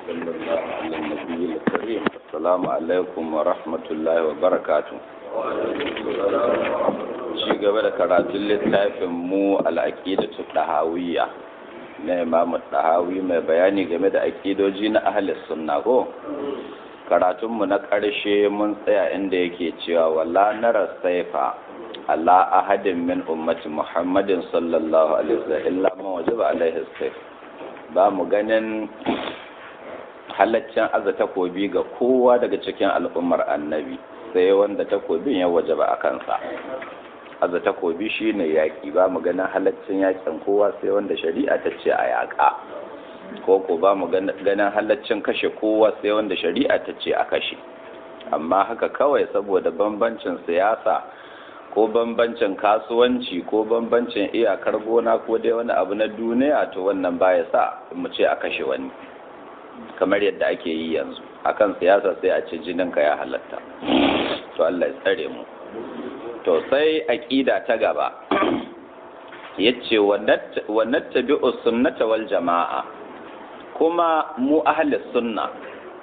وصلى الله على النبي الكريم السلام عليكم ورحمة الله وبركاته ci gaba da karatun littafin mu al'aqidatu dahawiyya na imamu dahawi mai bayani game da aƙidoji na ahli sunna ko karatun mu na ƙarshe mun tsaya inda yake cewa wala nara saifa ala ahadin min ummati muhammadin sallallahu alaihi wasallam illa man wajaba alaihi saif ba mu ganin halaccin aza takobi ga kowa daga cikin al'ummar annabi sai wanda takobin ya wajaba a kansa aza takobi shine yaƙi ba mu ganin halaccin yaƙin kowa sai wanda shari'a ta ce a yaƙa ko ko ba mu ganin halaccin kashe kowa sai wanda shari'a ta ce a kashe amma haka kawai saboda bambancin siyasa ko bambancin kasuwanci ko bambancin iyakar gona ko dai wani abu na duniya to wannan baya sa mu ce a kashe wani kamar yadda ake yi yanzu akan siyasa sai a ce jininka ya halatta to Allah ya tsare mu to sai aqida ta gaba yace wa nattabi'u sunnata wal jama'a kuma mu ahli sunna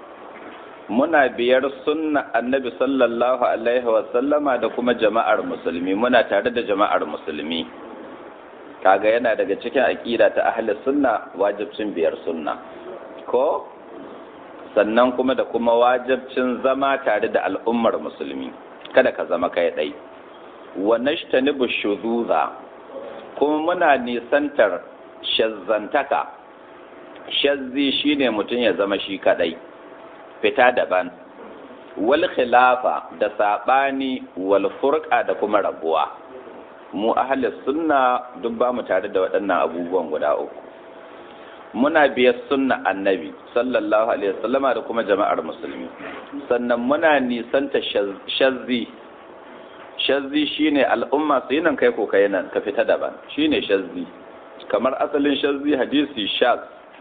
muna biyar sunna annabi sallallahu alaihi wa sallama da kuma jama'ar musulmi muna tare da jama'ar musulmi kaga yana daga cikin aqida ta ahli sunna wajibcin biyar sunna ko sannan kuma da kuma wajibcin zama tare da al'ummar musulmi kada ka zama kai dai wa nashtanibu shuzuza kuma muna nisantar shazzantaka shazzi shine mutum ya zama shi kadai fita daban wal khilafa da sabani wal furqa da kuma rabuwa mu ahli sunna duk ba mu tare da waɗannan abubuwan guda uku muna biyar sunna annabi sallallahu alaihi wasallama da kuma jama'ar musulmi sannan muna nisanta shazzi shazzi shine al'umma su yi nan kai ko kai nan ka fita daban shine shazzi kamar asalin shazzi hadisi shaz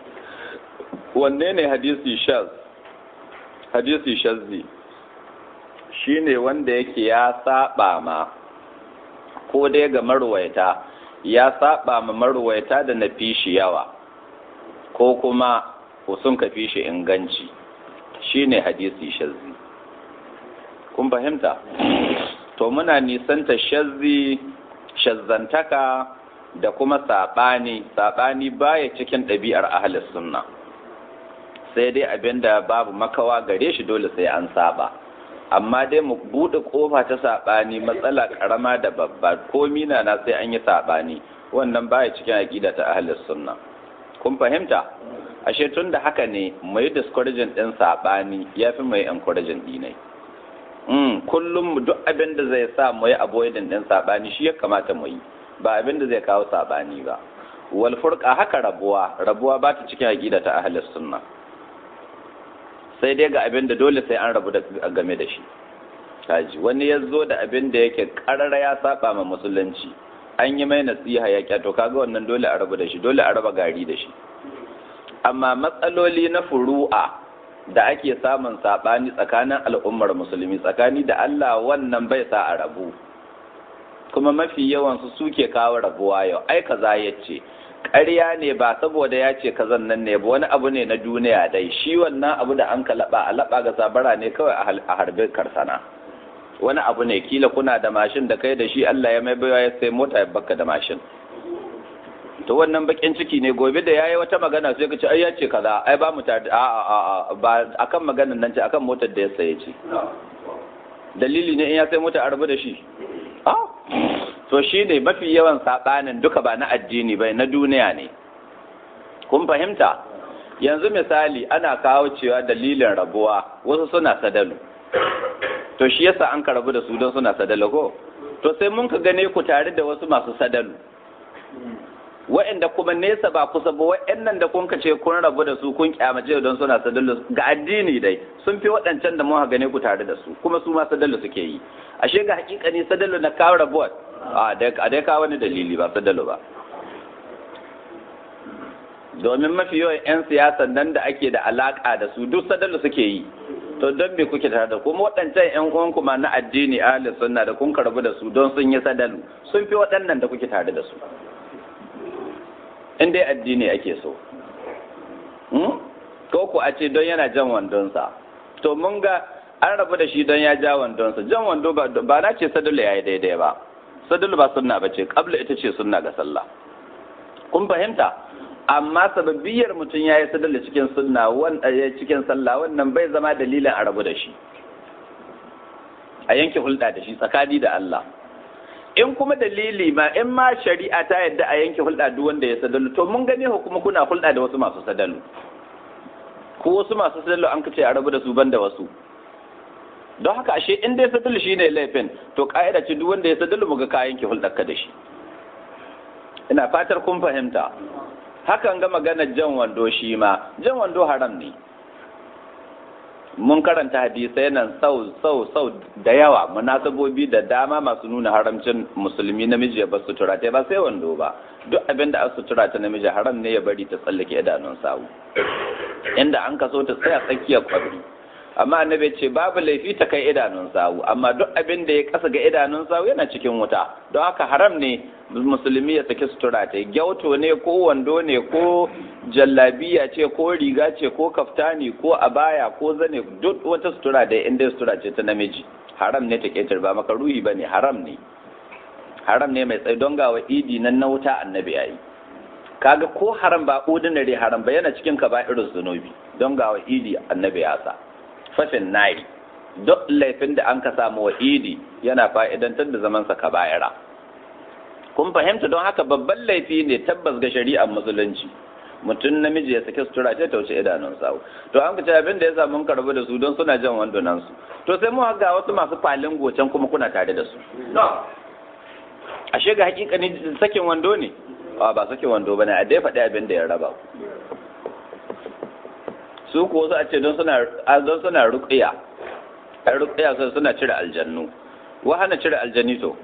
wanne ne hadisi shaz hadisi shazzi shine wanda yake ya saba ma ko dai ga marwaita ya saba ma marwaita da na fishi yawa ko kuma sun ka fi shi inganci shine hadisi shazzi kun fahimta to muna nisanta shazzi shazzantaka da kuma saɓani saɓani baya cikin ɗabi'ar ahalis sunna sai dai abinda babu makawa gare shi dole sai an saba amma dai mu buɗe ƙofa ta saɓani matsala ƙarama da babba ko mina na sai an yi saɓani wannan baya cikin aƙida ta ahalis sunna kun fahimta ashe tun da haka ne mu yi discouraging ɗin saɓani ya fi mai encouraging ɗinai mm, kullum duk abin da zai sa mu yi avoiding ɗin saɓani shi ya kamata mu yi ba abin da zai kawo saɓani ba wal furqa haka rabuwa rabuwa ba ta cikin aqida ta ahlus sunna sai dai ga abin da dole sai an rabu da game da shi kaji wani ya zo da abin da yake karara ya saba ma musulunci an yi mai nasiha ya kyato kaga wannan dole a rabu da shi dole a raba gari da shi amma matsaloli na furu'a da ake samun saɓani tsakanin al'ummar musulmi tsakani da Allah wannan bai sa a rabu kuma mafi yawansu suke kawo rabuwa yau ai kaza ya ce ƙarya ne ba saboda ya ce kazan nan ne ba wani abu ne na duniya dai shi wannan abu da an ka laɓa a laɓa ga sabara ne kawai a harbe karsana wani abu ne kila kuna da mashin da kai da shi Allah ya mai baiwa ya sai mota ya baka da mashin to wannan bakin ciki ne gobe da yayi wata magana sai ka ce ai ya ce kaza ai ba mu ta a a a ba akan maganan nan ce akan motar da ya saye ce dalili ne in ya sai mota a rabu da shi a to shi ne mafi yawan sabanin duka ba na addini bai na duniya ne kun fahimta yanzu misali ana kawo cewa dalilin rabuwa wasu suna sadalu to shi yasa an ka rabu da su don suna sadalu ko to sai mun ka gane ku tare da wasu masu sadalu wa'anda kuma nesa ba kusa ba wa'annan da kun ce kun rabu da su kun kyamace don suna sadalu ga addini dai sun fi waɗancan da mun gane ku tare da su kuma su ma sadalu suke yi ashe ga hakika ne sadalu na kawo rabuwa a dai kawo wani dalili ba sadalu ba domin mafi yawan 'yan siyasan nan da ake da alaka da su duk sadalu suke yi to don me kuke tare da kuma waɗancan 'yan uwan kuma na addini ahli sunna da kun karbu da su don sun yi sadalu sun fi waɗannan da kuke tare da su in dai addini ake so ko ku a ce don yana jan wandonsa to mun ga an rabu da shi don ya ja wandonsa jan wando ba na ce sadulu ya yi daidai ba sadulu ba sunna ba ce kabla ita ce sunna ga sallah kun fahimta amma sababiyar mutum ya yi sadulu cikin sunna cikin sallah wannan bai zama dalilin a rabu da shi a yanke hulɗa da shi tsakani da Allah in kuma dalili ma in ma shari'a ta yadda a yanke hulɗa duk wanda ya sadalu to mun gani kuma kuna hulɗa da wasu masu sadalu ko wasu masu sadalu an kace a rabu da su banda wasu don haka ashe in dai sadalu shine laifin to ka'ida ce duk wanda ya sadalu muga ka yanke hulɗar ka da shi ina fatar kun fahimta hakan ga maganar jan wando shi ma jan wando haram ne mun karanta hadisai nan sau sau sau da yawa munasabobi da dama masu nuna haramcin musulmi namiji ya bar sutura ta ba sai wando ba duk abin da sutura ta namiji haram ne ya bari ta tsallake idanun sawu inda an kaso ta tsaya tsakiyar kwabri amma annabi ce babu laifi ta kai idanun sawu amma duk abin da ya kasa ga idanun sawu yana cikin wuta don haka haram ne musulmi ya saki sutura ta gyauto ne ko wando ne ko jallabiya ce ko riga ce ko kaftani ko abaya ko zane duk wata sutura da inda sutura ce ta namiji haram ne ta ketar ba maka ruhi ba ne haram ne haram ne mai tsaye don gawa idi nan na wuta annabi yayi kaga ko haram ba ordinary haram ba yana cikin ka ba irin zunubi don gawa idi annabi ya sa fashin nari duk laifin da an ka samu wa idi yana fa'idantar da zamansa ka bayara kun fahimta don haka babban laifi ne tabbas ga shari'ar musulunci mutum namiji ya sake sutura ce ta wuce idanun sawu to an kace abin da ya samu karbu da su don suna jan wandunan su to sai mu ga wasu masu falin gocen kuma kuna tare da su ashe ga hakikani sakin wando ne a ba sakin wando bane a dai faɗi abin da ya raba su ko su a ce don suna don suna ruqiya ai ruqiya sai suna cire aljannu wa hana cire aljanni to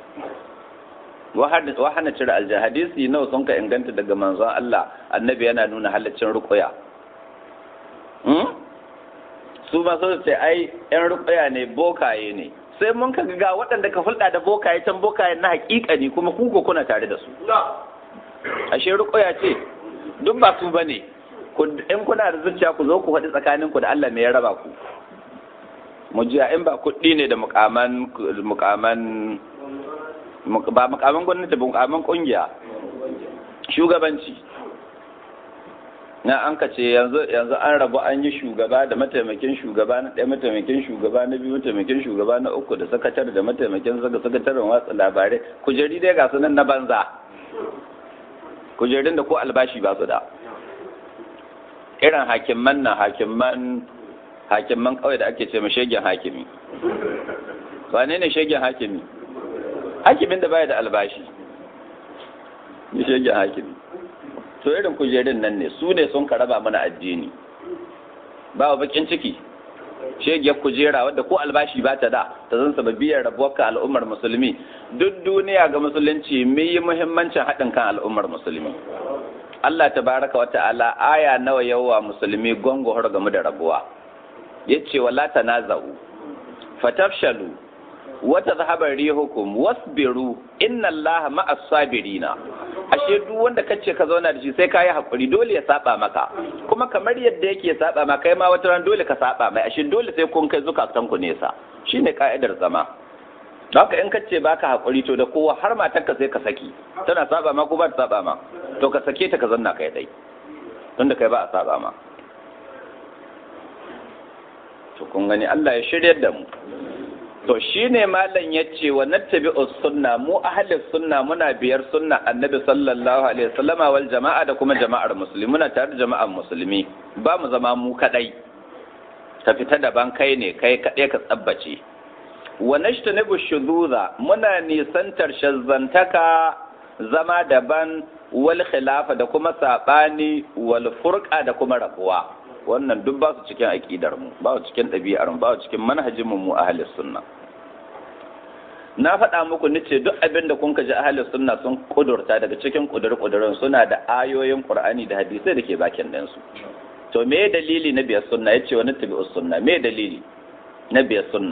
wa hana cire aljanni hadisi nawa sun ka inganta daga manzon Allah annabi yana nuna halaccin ruqiya hmm su ma sun ce ai yan ruqiya ne bokaye ne sai mun ka ga waɗanda ka hulɗa da bokaye can bokaye na haƙiƙa ne kuma ku ko kuna tare da su ashe ruqiya ce duk ba su bane in kuna da zuciya ku zo ku faɗi tsakaninku da Allah me ya raba ku mu jiya in ba kuɗi ne da mukaman mukaman ba mukaman gwamnati ba mukaman kungiya shugabanci na an ka ce yanzu yanzu an rabu an yi shugaba da mataimakin shugaba na ɗaya mataimakin shugaba na biyu mataimakin shugaba na uku da sakatar da mataimakin saka sakataren watsa labarai kujeri dai ga sunan na banza kujerin da ko albashi ba su da irin hakimman na hakimman hakimman kawai da ake ce ma shegen hakimi wane ne shegen hakimi hakimin da baya da albashi ne shegen hakimi to irin kujerin nan ne su ne sun karaba mana addini ba wa bakin ciki shegiyar kujera wadda ko albashi ba ta da ta zan sababiyar rabuwar ka al'ummar musulmi duk duniya ga musulunci mai yi muhimmancin haɗin kan al'ummar musulmi Allah ta baraka wa ta'ala aya nawa yawa musulmi gongo har game da rabuwa yace wala tanaza'u fatafshalu wa tadhhabu rihukum wasbiru inna Allaha ma'as sabirina ashe duk wanda kace ka zauna da shi sai kai hakuri dole ya saba maka kuma kamar yadda yake saba maka kai ma wata ran dole ka saba mai ashe dole sai kun kai zukatan ku nesa shine ka'idar zama haka in kace baka hakuri to da kowa har matarka sai ka saki tana saba ma ko ba ta saba ma to ka sake ta ka zanna kai dai tunda kai ba a saba ma to kun gani Allah ya shiryar da mu to shine malam yace wa nattabi sunna mu ahli sunna muna biyar sunna annabi sallallahu alaihi wasallama wal jama'a da kuma jama'ar musulmi muna tare da jama'ar musulmi ba mu zama mu kadai ka fita daban kai ne kai kadai ka tsabbace wa nashtanibu shuzuza muna nisantar shazzantaka zama daban wal khilafa da kuma sabani wal furqa da kuma rabuwa wannan duk ba su cikin aqidar mu ba su cikin ɗabi'ar mu ba su cikin manhajin mu mu ahli sunna na faɗa muku nace duk abin da kun ji ahli sunna sun kudurta daga cikin kudur kudurin suna da ayoyin qur'ani da hadisai da ke bakin ɗin su to me dalili na biyar sunna yace wani tabi'us sunna me dalili na biyar sunna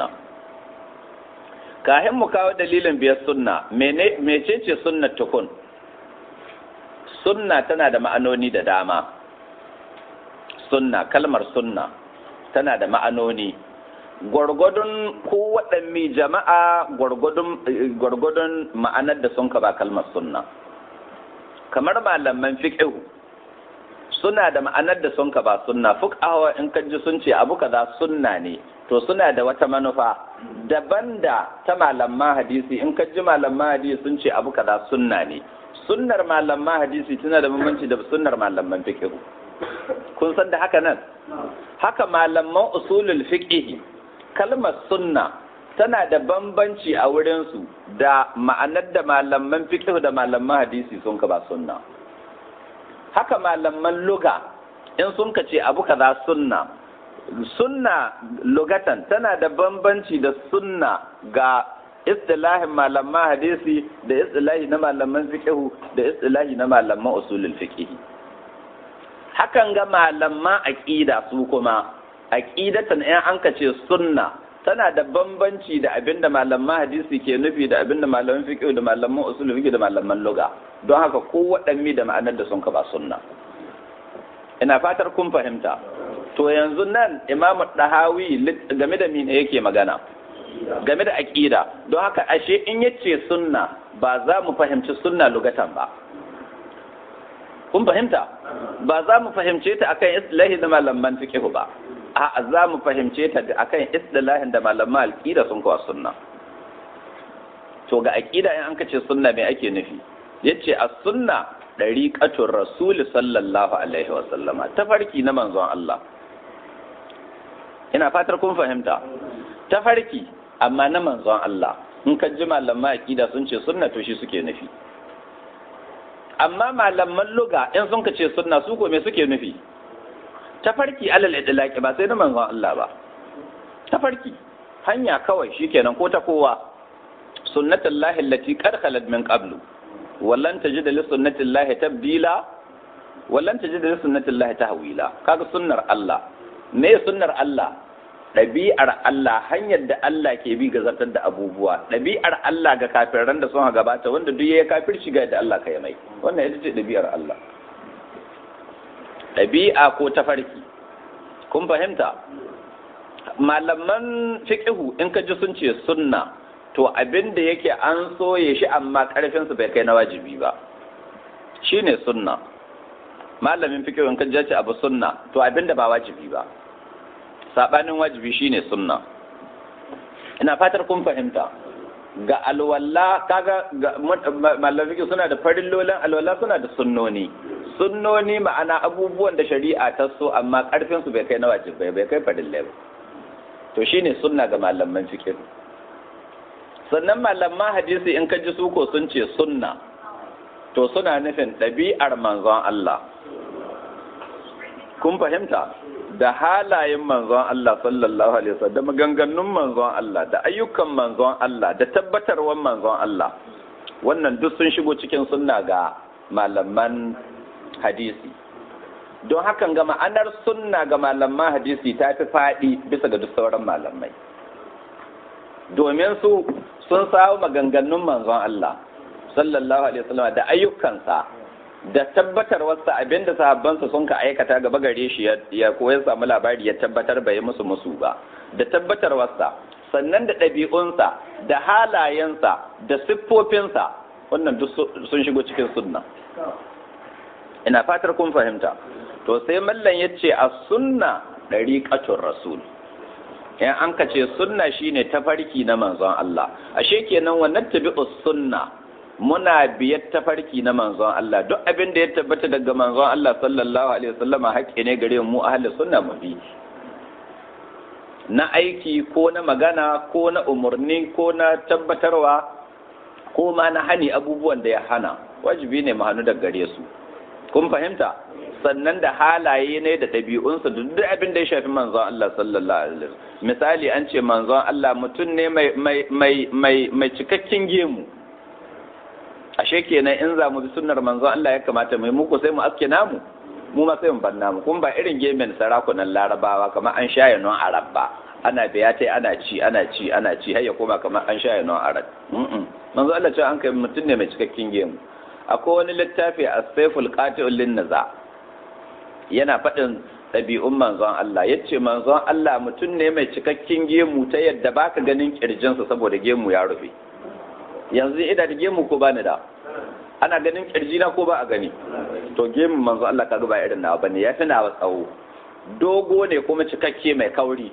kahin mu kawo dalilin biyar sunna mecece sunna tukun sunna tana da ma'anoni da dama sunna kalmar sunna tana da ma'anoni gwargwadon ko waɗanne jama'a gwargwadon ma'anar da sun ka ba kalmar sunna kamar malaman fiqhu suna da ma'anar da sun ka ba sunna fuqaha in ka ji sun ce abu kaza sunna ne to suna da wata manufa daban da ta malaman hadisi in ka ji malaman hadisi sun ce abu kaza sunna ne sunnar malaman hadisi tana da bambanci da sunnar malaman fiqhu kun san da haka nan haka malaman usulul fiqh kalmar sunna tana da bambanci a wurinsu da ma'anar da malaman fiqh da malaman hadisi sun ka ba sunna haka malaman luga in sun ka ce abu kaza sunna sunna lugatan tana da bambanci da sunna ga istilahin malaman hadisi da istilahi na malaman fiqh da istilahi na malaman usulul fiqh hakan ga malaman aqida su kuma aqidatan in an ka ce sunna tana da bambanci da abinda malaman hadisi ke nufi da abinda malaman fiqh da malaman usul fiqh da malaman lugha don haka ko waɗanne da ma'anar da sun ka ba sunna ina fatar kun fahimta to yanzu nan imamu dahawi game da mene yake magana game da aqida don haka ashe in yace sunna ba za mu fahimci sunna lugatan ba kun fahimta ba za mu fahimce ta akan islahi da malaman fiqh ba a za mu fahimce ta akan istilahin da malaman alƙida sun kawo sunna to ga aƙida in an kace sunna me ake nufi yace as sunna dariqatur rasul sallallahu alaihi wa sallama tafarki na manzon Allah ina fatar kun fahimta tafarki amma na manzon Allah in ka ji malaman aƙida sun ce sunna to shi suke nufi amma malaman luga in sun kace sunna su ko me suke nufi tafarki alal idlaqi ba sai na manzon Allah ba tafarki hanya kawai shikenan ko ta kowa sunnatullahi allati qad khalat min qablu wallan tajida li sunnatillahi tabdila wallan tajida li sunnatillahi tahwila kaga sunnar Allah me sunnar Allah ɗabi'ar Allah hanyar da Allah ke bi ga zartar da abubuwa ɗabi'ar Allah ga kafiran da sun gabata wanda duk ya kafir shiga da Allah ka yi mai wannan ita ce ɗabi'ar Allah ɗabi'a ko tafarki kun fahimta malaman fiqhu in ka ji sun ce sunna to abin da yake an soye shi amma ƙarfinsu bai kai na wajibi ba shine sunna malamin fiqhu in ka ji ce abu sunna to abin da ba wajibi ba sabanin wajibi shine sunna ina fatar kun fahimta ga alwala kaga malamin fiqhu suna da farillolin alwala suna da sunnoni sunnoni ma'ana abubuwan da shari'a ta so amma karfin su bai kai na wajibai bai kai farillai ba to shine sunna ga malaman fiqh sannan malaman hadisi in ka ji su ko sun ce sunna to suna nufin ɗabi'ar manzon Allah kun fahimta da halayen manzon Allah sallallahu alaihi wasallam da maganganun manzon Allah da ayyukan manzon Allah da tabbatarwar manzon Allah wannan duk sun shigo cikin sunna ga malaman hadisi don hakan ga ma'anar sunna ga malaman hadisi ta fi faɗi bisa ga duk sauran malamai domin su sun samu maganganun manzon Allah sallallahu alaihi wasallam da ayyukansa da tabbatar wasu abinda sahabbansa sun ka aikata gaba gare shi ya koya samu labari ya tabbatar bai musu musu ba da tabbatar wasa sannan da ɗabi'unsa da halayensa da siffofinsa wannan duk sun shigo cikin sunna ina fatar kun fahimta to sai mallan ya ce a sunna ɗariƙatun rasul in an ka ce sunna shine tafarki na manzon Allah ashe kenan wannan tabi'us sunna muna biyar tafarki na manzon Allah duk abin da ya tabbata daga manzon Allah sallallahu alaihi wasallam haƙƙi ne gare mu ahli sunna mu bi na aiki ko na magana ko na umurni ko na tabbatarwa ko ma na hani abubuwan da ya hana wajibi ne mu hannu daga gare su kun fahimta sannan da halaye ne da ɗabi'unsa da duk abin da ya shafi manzon Allah sallallahu alaihi wasallam misali an ce manzon Allah mutum ne mai mai mai mai cikakken gemu ashe kenan in za mu bi sunnar manzon Allah ya kamata mai muku sai mu aske namu mu ma sai mu bar namu kun ba irin gemen sarakunan larabawa kamar an shaye non arab ba ana biya tai ana ci ana ci ana ci har ya koma kamar an shaye non arab manzon Allah ce an kai mutum ne mai cikakken gemu akwai wani littafi a saiful qati'ul lin naza yana faɗin ɗabi'un manzon Allah ya ce manzon Allah mutum ne mai cikakken gemu ta yadda baka ganin kirjinsa saboda gemu ya rufe yanzu ida da gemu ko bani da ana ganin kirjina ko ba a gani to gemun manzon Allah kaga ba irin nawa bane ya fi nawa tsawo dogo ne kuma cikakke mai kauri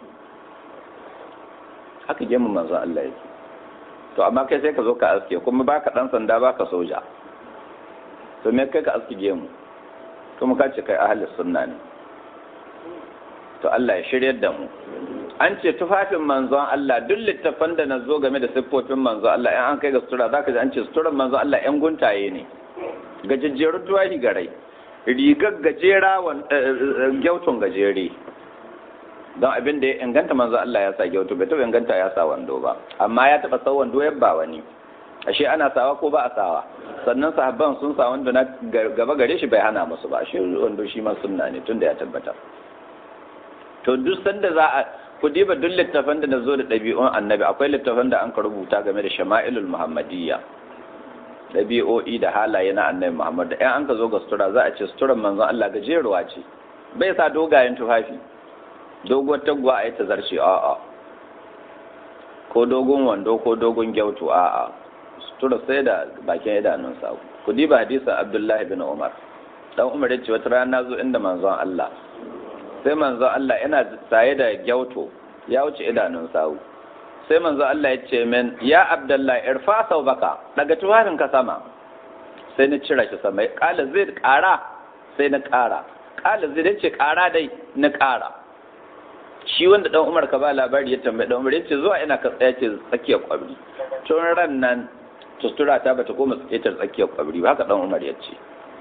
haka gemun manzon Allah yake to amma kai sai ka zo ka aske kuma baka dan sanda baka soja to me kai ka aske gemu kuma ka ce kai ahlus sunna ne to Allah ya shiryar da mu an ce tufafin manzon Allah duk littafan da na zo game da siffofin manzon Allah in an kai ga sutura zaka ji an ce suturan manzon Allah yan guntaye ne gajejjerun tuwahi garai rigar gajera gyautun gajere don abin da ya inganta manzon Allah ya sa gyautu bai taɓa inganta ya sa wando ba amma ya taɓa sa wando ya ba wani ashe ana sawa ko ba a sawa sannan sahabban sun sa wando na gaba gare shi bai hana musu ba ashe wando shi ma sunna ne tunda ya tabbata to duk sanda za a ku diba duk littafan da na zo da ɗabi'un annabi akwai littafan da an ka rubuta game da shama'ilul muhammadiyya ɗabi'o'i da halaye na annabi muhammad da 'yan an ka zo ga sutura za a ce suturan manzon allah gajeruwa ce bai sa dogayen tufafi doguwar taguwa a yi ta zarce a'a ko dogon wando ko dogon gyautu a'a sutura sai da bakin idanun sa ku diba hadisin abdullahi bin umar dan umar ya ce wata rana zo inda manzon allah sai manzo Allah yana saye da gyauto ya wuce idanun sawu sai manzo Allah ya ce min ya abdullahi irfa sau baka daga tufafin ka sama sai na cira shi sama kala zai kara sai na kara kala zai ce kara dai na kara shi wanda dan Umar ka ba labari ya tambaye dan Umar ya ce zuwa ina ka tsaya ce tsakiyar kwabri tun ran nan tustura ta bata koma tsakiyar tsakiyar kwabri ba haka dan Umar ya ce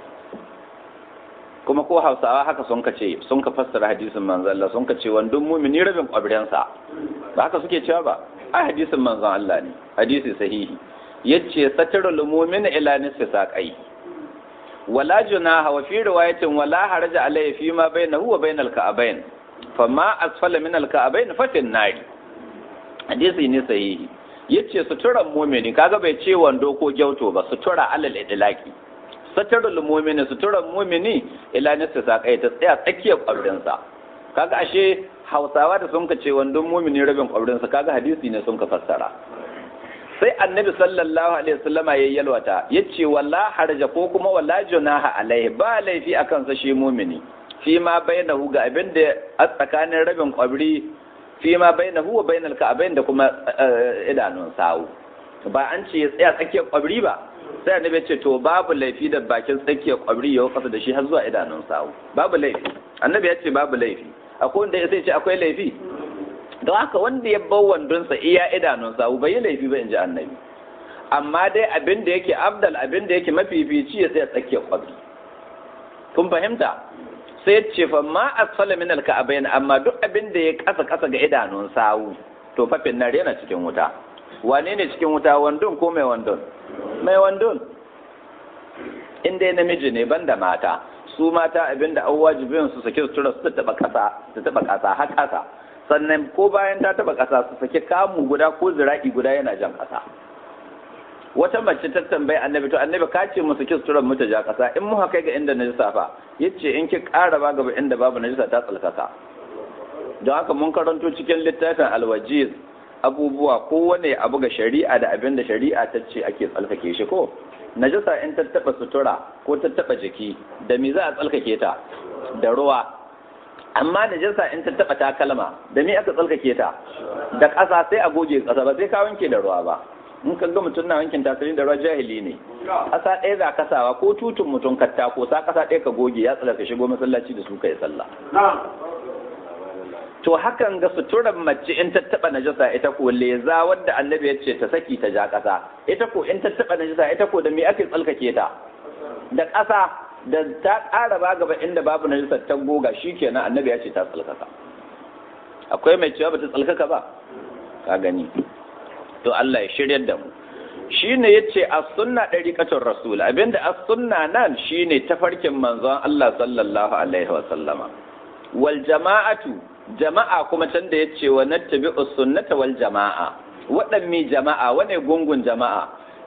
kuma ko hausawa haka sun ka ce sun ka fassara hadisin manzon Allah sun ka ce wandon mumini rabin kwabrensa ba haka suke cewa ba a hadisin manzon Allah ne hadisi sahihi yace satarul mu'min ila nisfi saqai wala junaha wa fi riwayatin wala haraja alayhi fi ma bainahu wa bainal ka'abain fama asfala min al ka'abain fa fin nari hadisi ne sahihi yace suturan mu'mini kaga bai ce wando ko gyauto ba sutura alal idlaqi satarul mu'mini suturan mu'mini ila nista sakai ta tsaya tsakiyar kwabrinsa kaga ashe hausawa da sun ka ce wandon mu'mini rabin kwabrinsa kaga hadisi ne sun ka fassara sai annabi sallallahu alaihi wasallama ya yalwata yace walla harja ko kuma walla junaha alaihi ba laifi akan sa shi mu'mini fi ma bainahu ga abin da a tsakanin rabin kwabri fi ma bainahu wa bainal ka'abain da kuma idanun sawu ba an ce ya tsaya tsakiyar kwabri ba sai annabi ce to babu laifi da bakin tsakiyar kwabri ya kasa da shi har zuwa idanun sawu babu laifi annabi ya ce babu laifi akwai wanda ya sai ce akwai laifi don haka wanda ya bar wandonsa iya idanun sawu bai yi laifi ba in ji annabi amma dai abin da yake abdal abin da yake mafifici ya tsaya tsakiyar kwabri kun fahimta sai ce fa ma asfala min alka'abain amma duk abin da ya kasa kasa ga idanun sawu to fafin nan yana cikin wuta wane ne cikin wuta wandon ko mai wandon mai wandon in dai namiji ne banda mata su mata abinda an wajibin su sake sutura su taba kasa su taba kasa har kasa sannan ko bayan ta taba kasa su sake kamu guda ko zira'i guda yana jan kasa wata mace ta tambayi annabi to annabi ka ce mu sake suturar mu ta ja kasa in muka kai ga inda najisa fa yace in ki ƙara ba gaba inda babu najisa ta tsalkaka don haka mun karanto cikin littafin alwajiz abubuwa kowane abu ga shari'a da abin da shari'a ta ce ake tsalkake shi ko najasa in ta taba sutura ko ta taba jiki da me za a tsalkake ta da ruwa amma najasa in ta taba takalma da me aka tsalkake ta da ƙasa sai a goge ƙasa ba sai ka wanke da ruwa ba in ka ga mutum na wankin takalmi da ruwa jahili ne ƙasa ɗaya za ka sawa ko tutun mutum katta ko sa ƙasa ɗaya ka goge ya tsalaka shigo masallaci da su ka yi sallah to hakan ga suturar mace in ta taba najasa ita ko leza wadda annabi ya ce ta saki ta ja ƙasa ita ko in ta taba najasa ita ko da me ake tsalkake ta da ƙasa da ta ƙara ba gaba inda babu najasa ta goga shikenan annabi ya ce ta tsalkaka akwai mai cewa bata tsalkaka ba ka gani to Allah ya shiryar da mu shine yace as-sunna dariqatul rasul abinda as-sunna nan shine tafarkin manzon Allah sallallahu alaihi wa sallama wal jama'atu jama'a kuma can da ya ce wa nattabi sunnata wal jama'a waɗanne jama'a wane gungun jama'a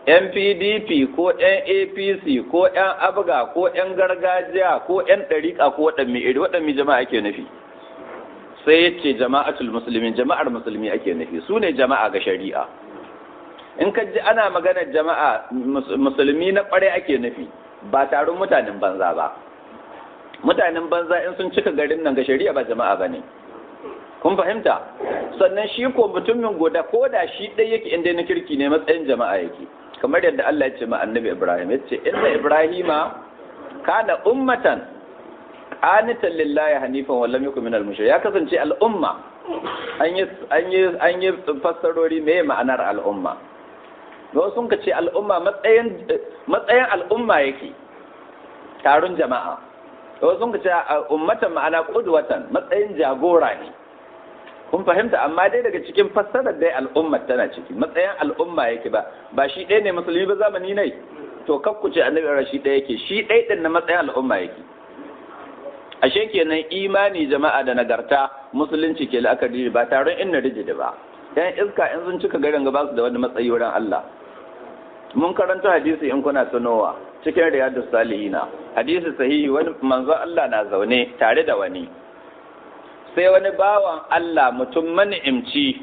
'yan pdp ko 'yan apc ko 'yan abga ko 'yan gargajiya ko 'yan ɗariƙa ko waɗanne iri waɗanne jama'a ake nufi sai ya ce jama'atul musulmin jama'ar musulmi ake nufi su ne jama'a ga shari'a in ka ji ana maganar jama'a musulmi na ƙware ake nufi ba taron mutanen banza ba mutanen banza in sun cika garin nan ga shari'a ba jama'a ba ne kun fahimta sannan shi ko mutumin guda ko da shi ɗaya yake inda na kirki ne matsayin jama'a yake kamar yadda Allah ya ce ma annabi Ibrahim ya ce inna Ibrahima kana ummatan qanitan lillahi hanifan wa lam yakun minal mushrikin ya kasance al'umma an yi an yi an yi fassarori me ma'anar al'umma don sun ka ce al'umma matsayin matsayin al'umma yake taron jama'a don sun ka ce ummatan ma'ana qudwatan matsayin jagora ne kun fahimta amma dai daga cikin fassarar dai al'ummar tana ciki matsayin al'umma yake ba ba shi ɗaya ne musulmi ba zamani ne to kakku ce annabi shi ɗaya yake shi ɗaya ɗin na matsayin al'umma yake ashe kenan imani jama'a da nagarta musulunci ke la'akari ba taron inna rijidi ba yan iska in sun cika garin ba su da wani matsayi wurin Allah mun karanta hadisi in kuna tunowa cikin riyadus salihina hadisi sahihi wani manzo Allah na zaune tare da wani sai wani bawan Allah mutum mani'imci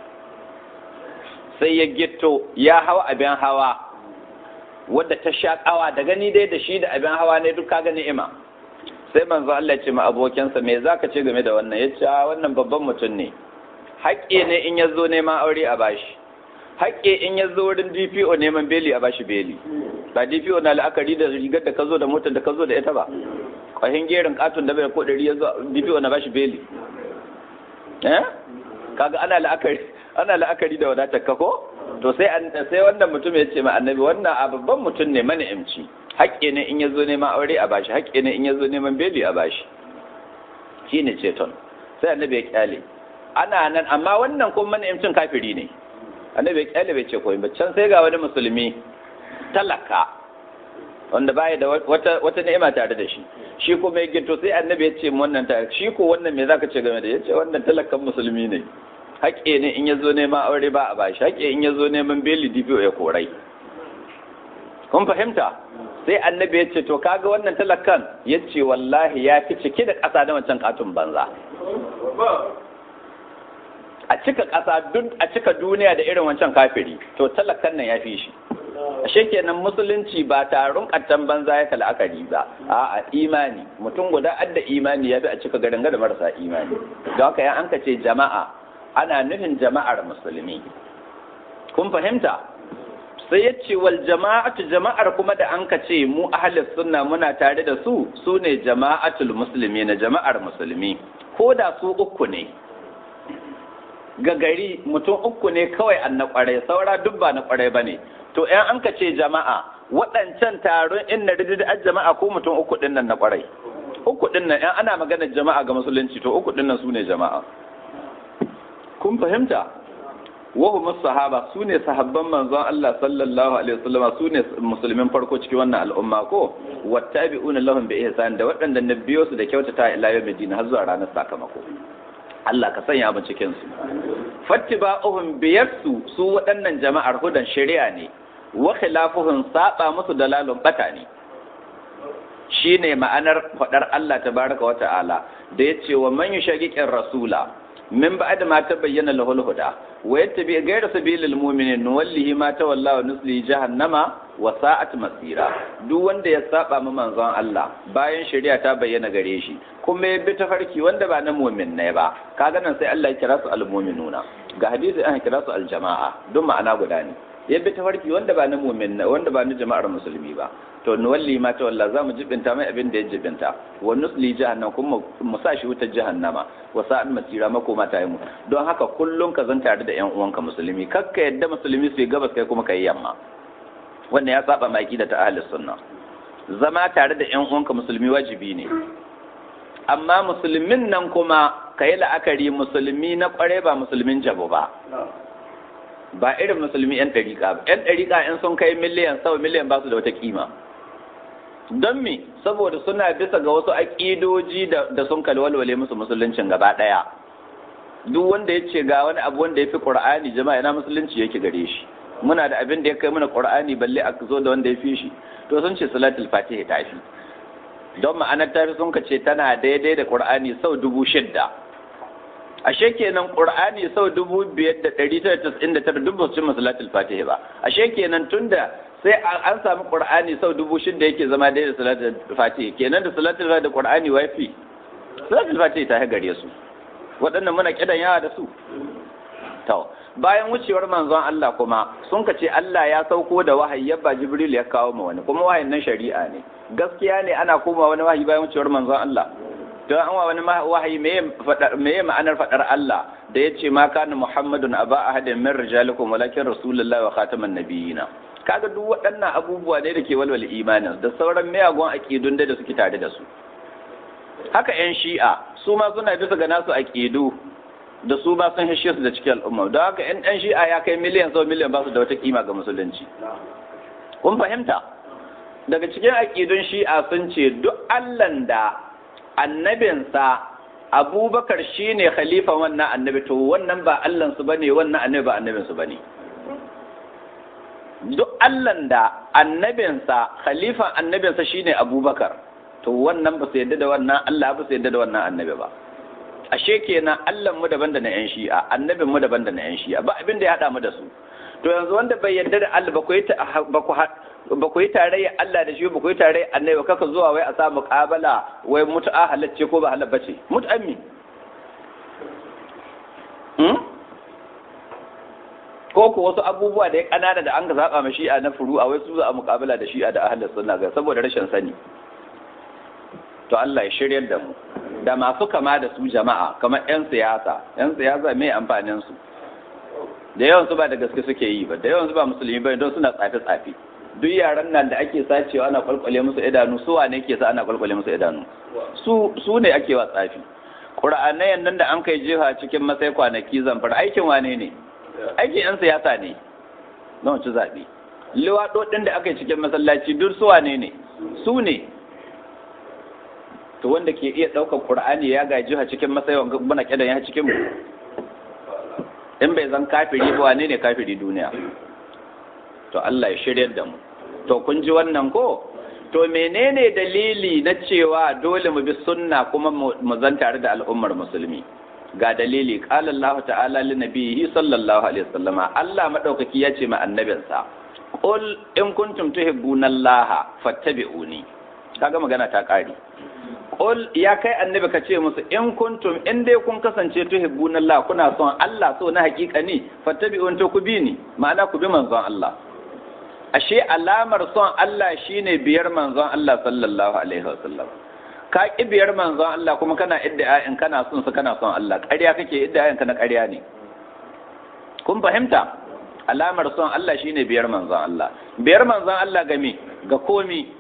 sai ya gito ya hawa abin hawa wadda ta sha kawa da gani dai da shi da abin hawa ne duk kaga ni'ima sai manzo Allah ya ce ma abokinsa me zaka ce game da wannan yace wannan babban mutum ne haƙƙi ne in ya zo neman aure a bashi haƙƙi in ya zo wurin DPO neman beli a bashi beli ba DPO na la'akari da rigar da ka zo da motar da ka zo da ita ba kwahin gerin katon da bai ko ɗari ya zo DPO na bashi beli eh kaga ana la'akari ana la'akari da wadatar ka ko to sai sai wannan mutum ya ce ma annabi wannan a babban mutum ne mani'imci haƙƙi ne in ya zo neman aure a bashi haƙƙi ne in ya zo neman beli a bashi shine ceton sai annabi ya kyale ana nan amma wannan kuma mani'imcin kafiri ne annabi ya kyale bai ce koyi ba can sai ga wani musulmi talaka wanda baya da wata wata ni'ima tare da shi shi kuma ya gito sai annabi ya ce wannan ta shi ko wannan me zaka ce game da yace wannan talakan musulmi ne haƙƙi ne in ya zo neman aure ba a bashi haƙƙi in ya zo neman beli DPO ya korai kun fahimta sai annabi ya ce to kaga wannan talakan ya ce wallahi ya fi cike da ƙasa da wancan katun banza a cika ƙasa duk a cika duniya da irin wancan kafiri to talakan nan ya fi shi ashe kenan musulunci ba taron kattan banza ya la'akari ba a imani mutum guda adda imani ya fi a cika garin da marasa imani don haka ya an ce jama'a ana nufin jama'ar musulmi kun fahimta sai ya ce wal jama'atu jama'ar kuma da an ce mu ahlus sunna muna tare da su su ne jama'atul musulmi na jama'ar musulmi ko da su uku ne ga gari mutum uku ne kawai an na kwarai saura duk ba na kwarai ba ne to ‘yan an ka ce jama'a waɗancan taron in na rididar jama'a ko mutum uku ɗin nan na kwarai uku ɗin nan ‘yan ana maganar jama'a ga musulunci to uku ɗin nan su ne jama'a kun fahimta wahu musu sahaba su ne sahabban manzon Allah sallallahu alaihi wasallam su ne musulmin farko cikin wannan al'umma ko wattabi'una lahum bi ihsan da waɗanda na biyo su da kyautata ila yawmid din har zuwa ranar sakamako Allah ka sanya mu cikin su fattiba'uhum biyarsu su waɗannan jama'ar hudan shari'a ne wa khilafuhum saba musu dalalun bata ne shine ma'anar faɗar Allah tabaraka wa ta'ala da yace wa man yushaqiqir rasula min ba'd ma tabayyana lahul huda wa yattabi ghayra sabilil mu'minin nuwallihi ma tawalla wa nuslihi jahannama wa sa'at masira duk wanda ya saba ma manzon Allah bayan shari'a ta bayyana gare shi kuma ya bi tafarki wanda ba na mu'min ne ba kaga nan sai Allah ya kira su al-mu'minuna ga hadisi an kira su al-jama'a duk ma'ana guda ne ya bi tafarki wanda ba na mu'min wanda ba na jama'ar musulmi ba to nuwalli ma tawalla za mu jibinta mai abin da ya jibinta wa nusli jahannam kuma mu sa shi wutar jahannama wa sa'an masira makoma ta yi mu don haka kullum ka zan tare da yan uwanka musulmi kakka yadda musulmi su yi gabas kai kuma kai yamma wannan ya saba maki da ta ahlus sunna zama tare da yan uwanka musulmi wajibi ne amma musulmin nan kuma ka yi la'akari musulmi na kware ba musulmin jabo ba ba irin musulmi yan ɗariƙa ba yan ɗariƙa in sun kai miliyan sau miliyan ba su da wata kima don me saboda suna bisa ga wasu aƙidoji da sun kalwalwale musu musuluncin gaba ɗaya duk wanda ya ce ga wani abu wanda ya fi ƙur'ani jama'a yana musulunci yake gare shi muna da abin da ya kai mana qur'ani balle a zo da wanda ya fi shi to sun ce salatul fatiha ta fi don ma'anar tafi sun ka ce tana daidai da qur'ani sau dubu shidda ashe kenan qur'ani sau dubu biyar da ɗari tara tasa'in da tara dubu su salatul fatiha ba ashe kenan tunda sai an samu qur'ani sau dubu shidda yake zama daidai da salatul fatiha kenan da salatul fatiha da qur'ani wafi salatul fatiha ta gare su waɗannan muna kidan yawa da su to bayan wucewar manzon Allah kuma sun ka ce Allah ya sauko da wahayi yabba Jibril ya kawo ma wani kuma wahayin nan shari'a ne gaskiya ne ana koma wani wahayi bayan wucewar manzon Allah to an wa wani wahayi meye ma'anar fadar Allah da ya ce ma kana Muhammadun aba ahadin min rijalikum walakin rasulullahi wa khataman nabiyina kaga duk waɗannan abubuwa ne da ke walwala imanin da sauran miyagun aqidun da suke tare da su haka yan shi'a su ma suna bisa ga nasu aqidu da su ba sun hishe su da cikin al'umma don haka yan ɗan shi'a ya kai miliyan sau miliyan ba su da wata kima ga musulunci kun fahimta daga cikin aƙidun shi'a sun ce duk allan da annabinsa abubakar shine khalifa wannan annabi to wannan ba allansu ba ne wannan annabi ba annabinsu ba ne duk allan da annabinsa khalifan annabinsa shine abubakar to wannan ba su yadda da wannan allah ba su yadda da wannan annabi ba ashe kenan Allah mu daban da na yan shi'a annabin mu daban da na yan shi'a ba abin da ya hada mu da su to yanzu wanda bai yarda da Allah ba ku yi ba ku ba ku yi tarayya Allah da shi ba ku yi tarayya annabi kaka zuwa wai a sa muqabala wai mutu'a halacce ko ba halal bace mut'ammi hmm ko ko wasu abubuwa da ya kanana da an ga zaba ma shi'a na furu'a wai su za a muqabala da shi'a da ahlus sunna ga saboda rashin sani to Allah ya shiryar da mu da masu kama da su jama'a kamar 'yan siyasa 'yan siyasa mai amfanin su da yawan su ba da gaske suke yi ba da yawan su ba musulmi ba don suna tsafe tsafe duk yaran nan da ake sacewa ana kwalkwale musu idanu su wane ke sa ana kwalkwale musu idanu su su ne ake wa tsafi qur'anayan nan da an kai jefa cikin masai kwanaki zamfar aikin wane ne aikin 'yan siyasa ne na wancan zaɓe liwaɗoɗin da aka yi cikin masallaci duk su wane ne su ne to wanda ke iya ɗaukar ƙur'ani ya gaji a cikin matsayin muna kidan ya cikin mu in bai zan kafiri ba wane ne kafiri duniya to Allah ya shiryar da mu to kun ji wannan ko to menene dalili na cewa dole mu bi sunna kuma mu zan tare da al'ummar musulmi ga dalili qala Allah ta'ala li nabiyhi sallallahu alaihi wasallama Allah madaukaki ya ce ma annabinsa qul in kuntum tuhibbuna Allah fattabi'uni kaga magana ta kare Qul ya kai annabi ka ce musu in kuntum in dai kun kasance tuhibbuna Allah kuna son Allah so na hakika ne fattabi'un to ku bi ni ma'ana ku bi manzon Allah ashe alamar son Allah shine biyar manzon Allah sallallahu alaihi wasallam ka ki biyar manzon Allah kuma kana idda in kana son su kana son Allah ƙarya kake idda ka na ƙarya ne kun fahimta alamar son Allah shine biyar manzon Allah biyar manzon Allah ga me ga komi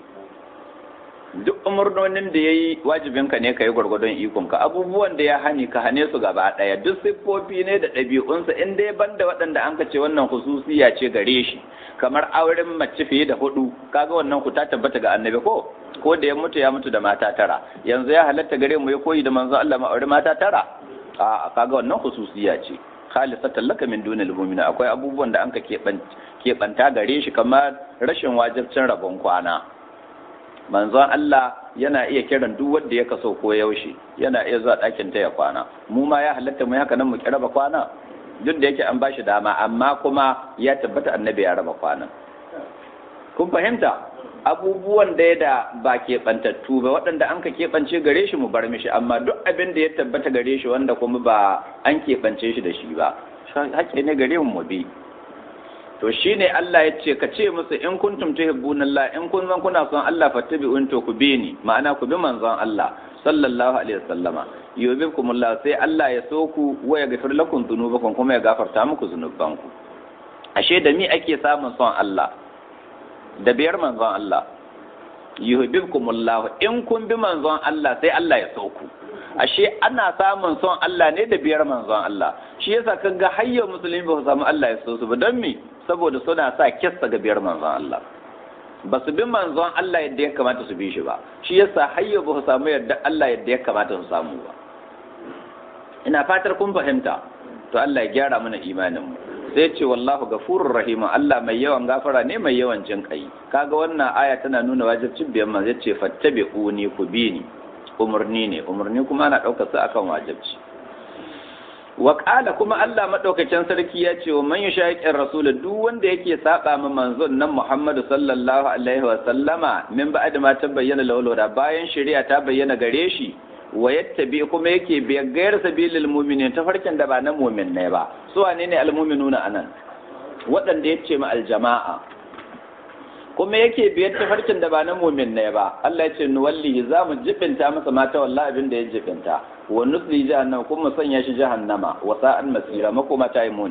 duk umarnonin da ya yi wajibinka ne ka yi gwargwadon ikonka abubuwan da ya hani ka hane su gaba ɗaya duk siffofi ne da ɗabi'unsa in dai banda waɗanda an ce wannan hususiya ce gare shi kamar auren mace fiye da hudu kaga wannan ku ta tabbata ga annabi ko ko da ya mutu ya mutu da mata tara yanzu ya halatta gare mu ya koyi da manzo Allah ma aure mata tara a kaga wannan hususiya ce khalisatan laka min dunil mu'mina akwai abubuwan da an ka keɓanta gare shi kamar rashin wajibcin rabon kwana manzon Allah yana iya kiran duk wanda ya kaso ko yaushe yana iya zuwa ɗakin ta ya kwana mu ma ya halatta mu haka nan mu ki raba kwana duk da yake an bashi dama amma kuma ya tabbata annabi ya raba kwana kun fahimta abubuwan da ya da ba keɓantattu ba waɗanda an ka keɓance gare shi mu bar mishi amma duk abin da ya tabbata gare shi wanda kuma ba an keɓance shi da shi ba hakke ne gare mu mu bi to shine Allah ya ce ka ce musu in kuntum tuhibbuna Allah in kun zan kuna son Allah fattabi'un to ku bi ni ma'ana ku bi manzon Allah sallallahu alaihi wasallama yubikumullah sai Allah ya so ku wa ya gafir lakum dhunubakum kuma ya gafarta muku zunubanku ashe da mi ake samun son Allah da biyar manzon Allah yuhibbukumullah in kun bi manzon Allah sai Allah ya so ku ashe ana samun son Allah ne da biyar manzon Allah shi yasa kaga hayyar musulmi ba su samu Allah ya so su ba don me saboda suna sa kissa ga biyar manzon Allah ba su bi manzon Allah yadda ya kamata su bi shi ba shi yasa hayyar ba su samu yadda Allah yadda ya kamata su samu ba ina fatar kun fahimta to Allah ya gyara mana imanin mu sai ce wallahu gafurur rahim Allah mai yawan gafara ne mai yawan jin kai kaga wannan aya tana nuna wajibcin biyan manzo ce fattabi'uni ku bi ni umurni ne umurni kuma ana daukar sa akan wajibci wa qala kuma Allah madaukakin sarki ya ce wa man yushaqiqir rasul duk wanda yake saba ma manzon nan Muhammadu sallallahu alaihi wa sallama min ba'd ma tabayyana lahu da bayan shari'a ta bayyana gare shi wa yattabi kuma yake biyar gayar sabilil mu'minin ta farkin da ba na mu'min ne ba su wane ne almu'minuna anan waɗanda yace ma aljama'a kuma yake biyar ta farkin da ba na mu'min ne ba Allah ya ce nuwalli za mu jibinta masa mata wallahi abin da ya jibinta wa nusli jahannama kuma sanya shi jahannama wa sa'an masira makoma ta yi muni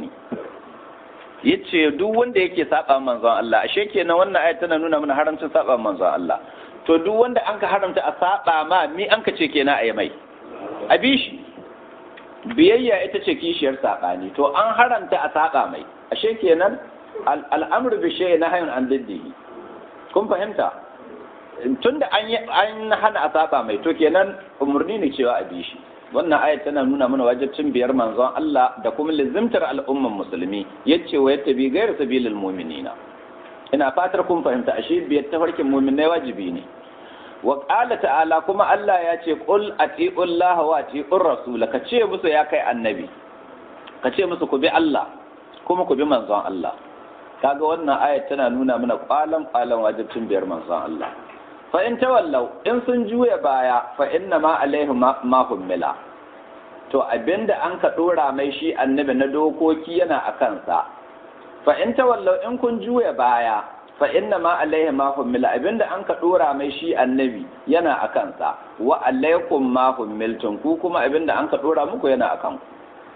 yace duk wanda yake saba manzon Allah ashe kenan wannan ayat tana nuna mana haramcin saba manzon Allah to duk wanda an ka haramta a saba ma mi an ka ce kenan a yi mai a bi shi biyayya ita ce kishiyar saɓani to an haramta a saba mai ashe kenan al'amru bi shay'in nahyun an diddihi kun fahimta tunda an an hana a saba mai to kenan umurni ne cewa a bi shi wannan ayat tana nuna mana wajibcin biyar manzon Allah da kuma lizimtar al'umman musulmi yace wa yattabi ghayra sabilil mu'minina ina fatar kun fahimta ashe biyar tafarkin mu'minai wajibi ne wa qala ta'ala kuma Allah ya ce qul atiullaha wa atiur rasul ka ce musu ya kai annabi ka ce musu ku bi Allah kuma ku bi manzon Allah kaga wannan ayat tana nuna mana kwalan kwalan wajibcin biyar manzon Allah fa in tawallau in sun juya baya fa inna ma alaihi ma hummila to abinda an ka dora mai shi annabi na dokoki yana a kansa fa in tawallau in kun juya baya fa inna ma alaihi ma hummila abinda an ka dora mai shi annabi yana a kansa wa alaikum ma hummiltum ku kuma abinda an ka dora muku yana a kanku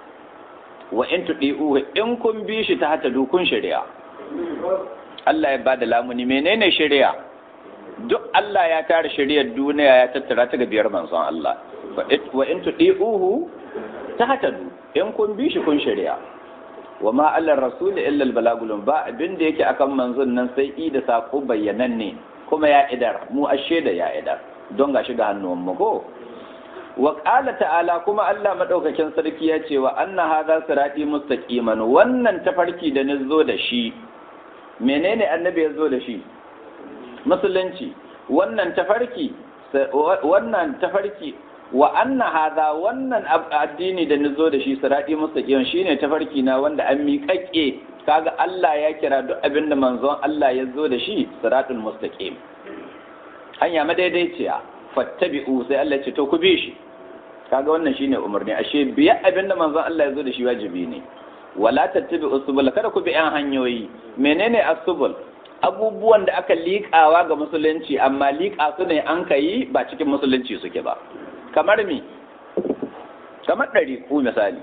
wa in tudi'u in kun bi shi ta hata dukun shari'a Allah ya bada lamuni menene shari'a duk Allah ya tara shari'ar duniya ya tattara ta ga biyar manzon Allah wa in tudi'uhu ta hata du in kun bi shi kun shari'a wa ma allar rasul illa al balagul ba abin da yake akan manzon nan sai i da sako bayyananne kuma ya idar mu ashe da ya idar don ga shiga hannuwan mu ko wa qala ta'ala kuma Allah madaukakin sarki ya ce wa anna hadha sirati mustaqiman wannan tafarki da nazo da shi menene annabi ya zo da shi musulunci wannan tafarki wannan tafarki wa anna hadha wannan addini da nazo da shi sirati mustaqim shine tafarki na wanda an miƙaƙe kaga Allah ya kira duk abin da manzon Allah ya zo da shi siratul mustaqim hanya madaidaiciya fattabi'u sai Allah ya ce to ku bi shi kaga wannan shine umarni ashe biya abin da manzon Allah ya zo da shi wajibi ne wala tattabi'u subul kada ku bi yan hanyoyi menene as-subul abubuwan da aka liƙawa ga musulunci amma liƙa su ne an ka yi ba cikin musulunci suke ba kamar mi kamar ɗari ku misali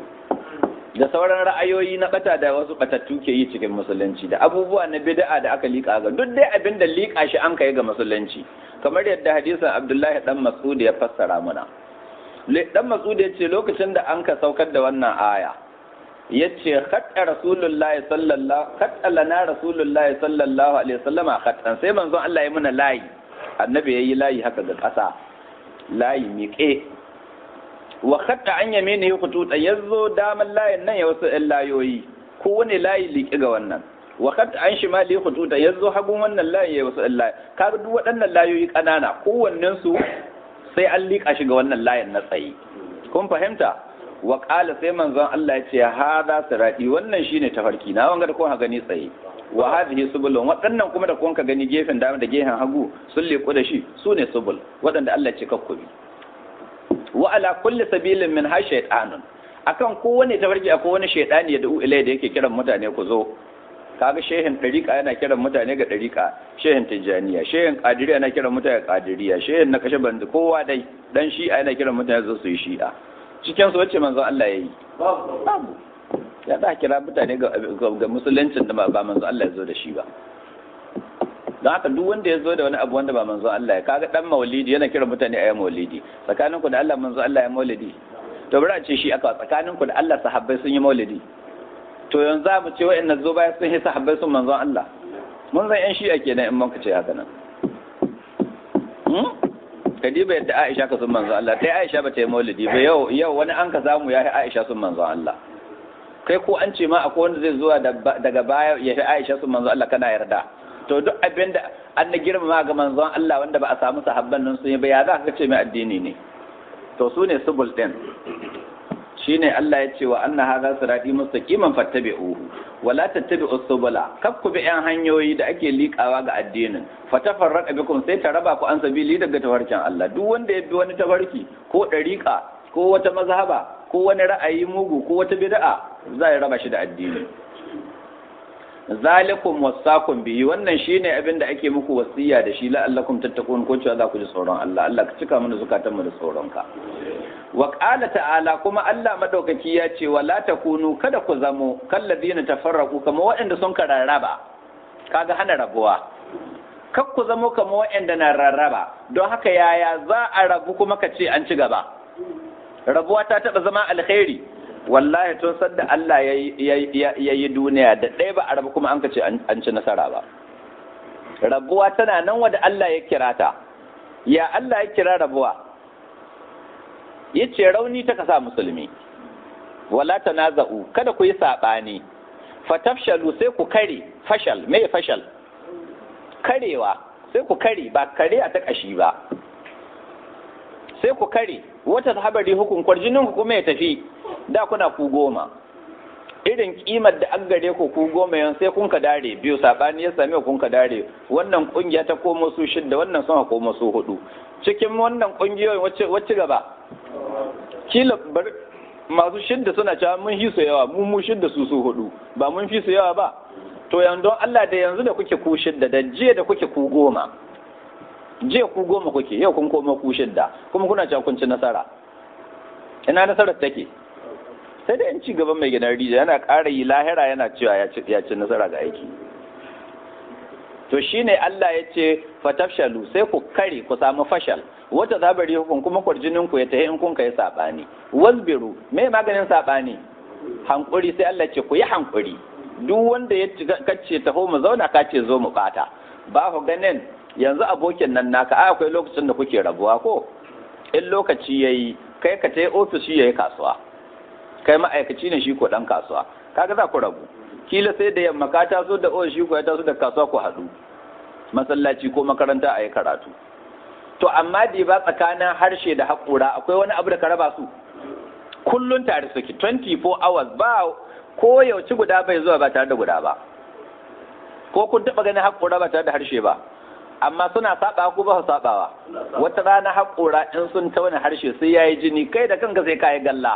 da sauran ra'ayoyi na ɓata da wasu ɓatattu ke yi cikin musulunci da abubuwa na bid'a da aka liƙa ga duk dai abin da liƙa shi an ka yi ga musulunci kamar yadda hadisin abdullahi dan mas'ud ya fassara mana dan mas'ud ya ce lokacin da an ka saukar da wannan aya yace khatta rasulullahi sallallahu khatta lana rasulullahi sallallahu alaihi wasallam khattan sai manzon Allah ya muna layi annabi yayi layi haka ga ƙasa layi miƙe wa khatta an yamini khututa yazo daman layin nan ya wasu ɗan layoyi ko wani layi liƙe ga wannan wa khatta an shimali khututa yazo hagun wannan layi ya wasu ɗan layi kaga duk waɗannan layoyi ƙanana kowannen su sai an liƙa shi ga wannan layin na tsayi kun fahimta wa ƙala sai manzon Allah ya ce hada sirati wannan shine tafarki na wanga da kun gani tsaye wa hadhihi subulun waɗannan kuma da kun ka gani gefen dama da gefen hagu sun leku da shi su ne subul waɗanda Allah ce kakkubi wa ala kulli sabilin min ha shaytanun akan kowane tafarki akwai wani shaytani ya da'u ilai da yake kiran mutane ku zo kaga shehin ɗariƙa yana kiran mutane ga ɗariƙa shehin tijjaniya shehin ƙadiriya yana kiran mutane ga ƙadiriya shehin na kashe bandi kowa dai dan shi'a yana kiran mutane zo su yi shi'a cikin su wacce manzon Allah ya yi babu ya da kira mutane ga musuluncin da ba manzon Allah ya zo da shi ba don haka duk wanda ya zo da wani abu wanda ba manzon Allah ya kaga dan maulidi yana kiran mutane a yi maulidi tsakanin ku da Allah manzon Allah ya maulidi to bari a ce shi aka tsakanin ku da Allah sahabbai sun yi maulidi to yanzu za mu ce wa'annan zo baya sun yi sahabbai sun manzon Allah mun zan yan shi'a kenan in muka ce haka nan kadiba yadda Aisha ka sun manzon Allah dai Aisha ba ta yi maulidi ba yau yau wani an ka samu ya yi Aisha sun manzon Allah kai ko an ce ma akwai wanda zai zuwa daga baya ya fi Aisha su manzo Allah kana yarda to duk abin da an na girmama ga manzon Allah wanda ba a samu sahabban nan sun yi ba ya za ka ce mai addini ne to su ne subul din shine Allah ya ce wa anna hadha sirati mustaqiman fattabi'uhu wala tattabi'us subula kaf ku bi yan hanyoyi da ake liƙawa ga addinin fatafarraqa bikum sai ta raba ku an sabili daga tafarkin Allah duk wanda ya bi wani tafarki ko dariƙa ko wata mazhaba ko wani ra'ayi mugu ko wata bid'a za ya raba shi da addini zalikum wasakum bihi wannan shine abin da ake muku wasiya da shi la'allakum tattaqun ko cewa za ku ji tsoron Allah Allah ka cika mana zukatan mu da tsoron ka wa qala ta'ala kuma Allah madaukaki ya ce wala takunu kada ku zamo kalladina tafarraqu kama waɗanda sun kararraba kaga hana rabuwa kak ku zamo kama waɗanda na rarraba don haka yaya za a rabu kuma ka ce an ci gaba rabuwa ta taɓa zama alkhairi wallahi tun sadda Allah ya yi duniya da ɗaya ba a rabu kuma an ka ce an ci nasara ba rabuwa tana nan wadda Allah ya kira ta ya Allah ya kira rabuwa ya ce rauni ta kasa musulmi wala tanaza'u kada ku yi saɓani fatafshalu sai ku kare fashal me fashal karewa sai ku kare ba kare a ta kashi ba sai ku kare wata habari hukun kwarjinin ku kuma ya tafi da kuna ku goma irin kimar da an gare ku ku goma yan sai kun ka dare biyu sabani ya same kun ka dare wannan kungiya ta komo su shidda wannan sama komo su hudu cikin wannan kungiyoyin wacce wacce gaba kila bar masu shidda suna cewa mun fi su yawa mu mu shidda su su hudu ba mun fi su yawa ba to yanzu Allah da yanzu da kuke ku shidda da jiya da kuke ku goma jiya ku goma kuke yau kun koma ku shidda kuma kuna cewa kun ci nasara ina nasarar take sai da yan ci gaban mai gidan rijiya yana ƙara yi lahira yana cewa ya ci nasara ga aiki to shine Allah ya ce fatafshalu sai ku kare ku samu fashal wata zabari hukun kuma kwarjinin ku ya tahi in kun kai sabani wasbiru me maganin sabani hankuri sai Allah ce ku yi hankuri duk wanda ya kace taho mu zauna ka ce zo mu bata ba ku ganin yanzu abokin nan naka a akwai lokacin da kuke rabuwa ko in lokaci yayi kai ka tai ofis shi yayi kasuwa kai ma'aikaci ne shi ko dan kasuwa kaga za ku rabu kila sai da yamma ka taso da ofis shi ko ya taso da kasuwa ku haɗu masallaci ko makaranta a yi karatu to amma da ba tsakanin harshe da haƙura akwai wani abu da ka raba su kullun tare suke 24 hours ba ko yauci guda bai zuwa ba tare da guda ba ko kun taɓa ganin haƙura ba tare da harshe ba amma suna saba ko ba su sabawa wata rana haƙura in sun tauna harshe sai yayi jini kai da kanka sai kayi galla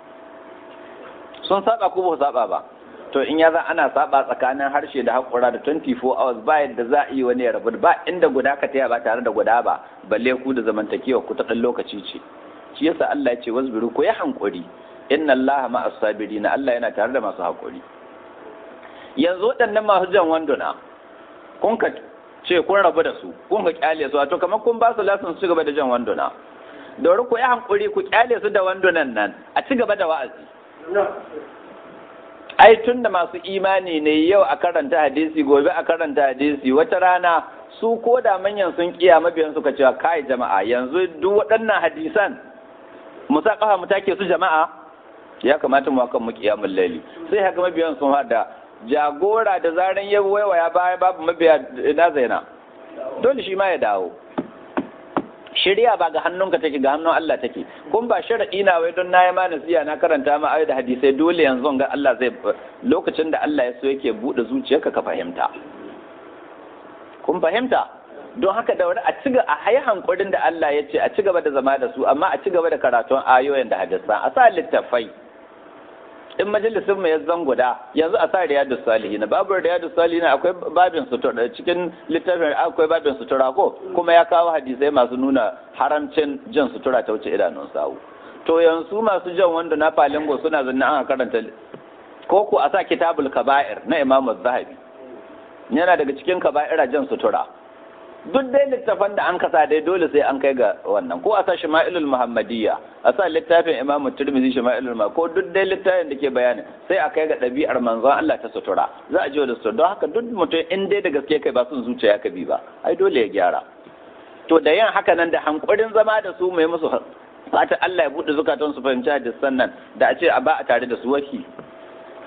sun saba ko ba su saba ba to in ya za ana saba tsakanin harshe da haƙura da 24 hours ba yadda za a yi wani ya rabu ba inda guda ka taya ba tare da guda ba balle ku da zamantakewa ku ta ɗan lokaci ce shi yasa Allah ya ce wasbiru ku yi hankuri inna Allah ma as-sabirin Allah yana tare da masu haƙuri yanzu waɗannan masu jan wanduna kun ka ce kun rabu da su kun ka kyale su wato kamar kun ba su lasin su gaba da jan wanduna dori ku yi hankuri ku kyale su da wandunan nan a ci gaba da wa'azi ai tun da masu imani ne yau a karanta hadisi gobe a karanta hadisi wata rana su ko da manyan sun kiya mabiyan suka cewa kai jama'a yanzu duk waɗannan hadisan mu sa kafa mu take su jama'a ya kamata mu kan mu kiyamul laili sai haka mabiyan sun hada jagora da zaran ya waiwaya baya babu mabiya na zaina dole shi ma ya dawo shirya ba ga hannunka take ga hannun Allah take kun ba sharadi na wai don nayi ma nasiya na karanta ma ayoyi da hadisai dole yanzu ga Allah zai lokacin da Allah ya so yake bude zuciyarka ka fahimta kun fahimta don haka da wani a ci a hayi hankurin da Allah ya ce a ci gaba da zama da su amma a ci gaba da karatun ayoyin da hadisan a sa littafai in majalisin mai zan guda yanzu a sa riyadu salihin babu riyadu salihin akwai babin sutura cikin littafin akwai babin sutura ko kuma ya kawo hadisai masu nuna haramcin jan sutura ta wuce idanun sawu to yanzu masu jan wanda na falingo suna zanna an karanta ko ko a sa kitabul kaba'ir na imam zahabi yana daga cikin kaba'ira jan sutura duk dai littafan da an kasa dai dole sai an kai ga wannan ko a sa shama'ilul muhammadiyya a sa littafin imamu turmizi shama'ilul ma ko duk dai littafin da ke bayani sai a kai ga ɗabi'ar manzon Allah ta sutura za a ji da sutura don haka duk mutum in dai da gaske kai ba sun zuciya ka bi ba ai dole ya gyara to da yin haka nan da hankurin zama da su mai musu fatan Allah ya buɗe zukatan su fahimci hadisan nan da a ce a ba a tare da su waki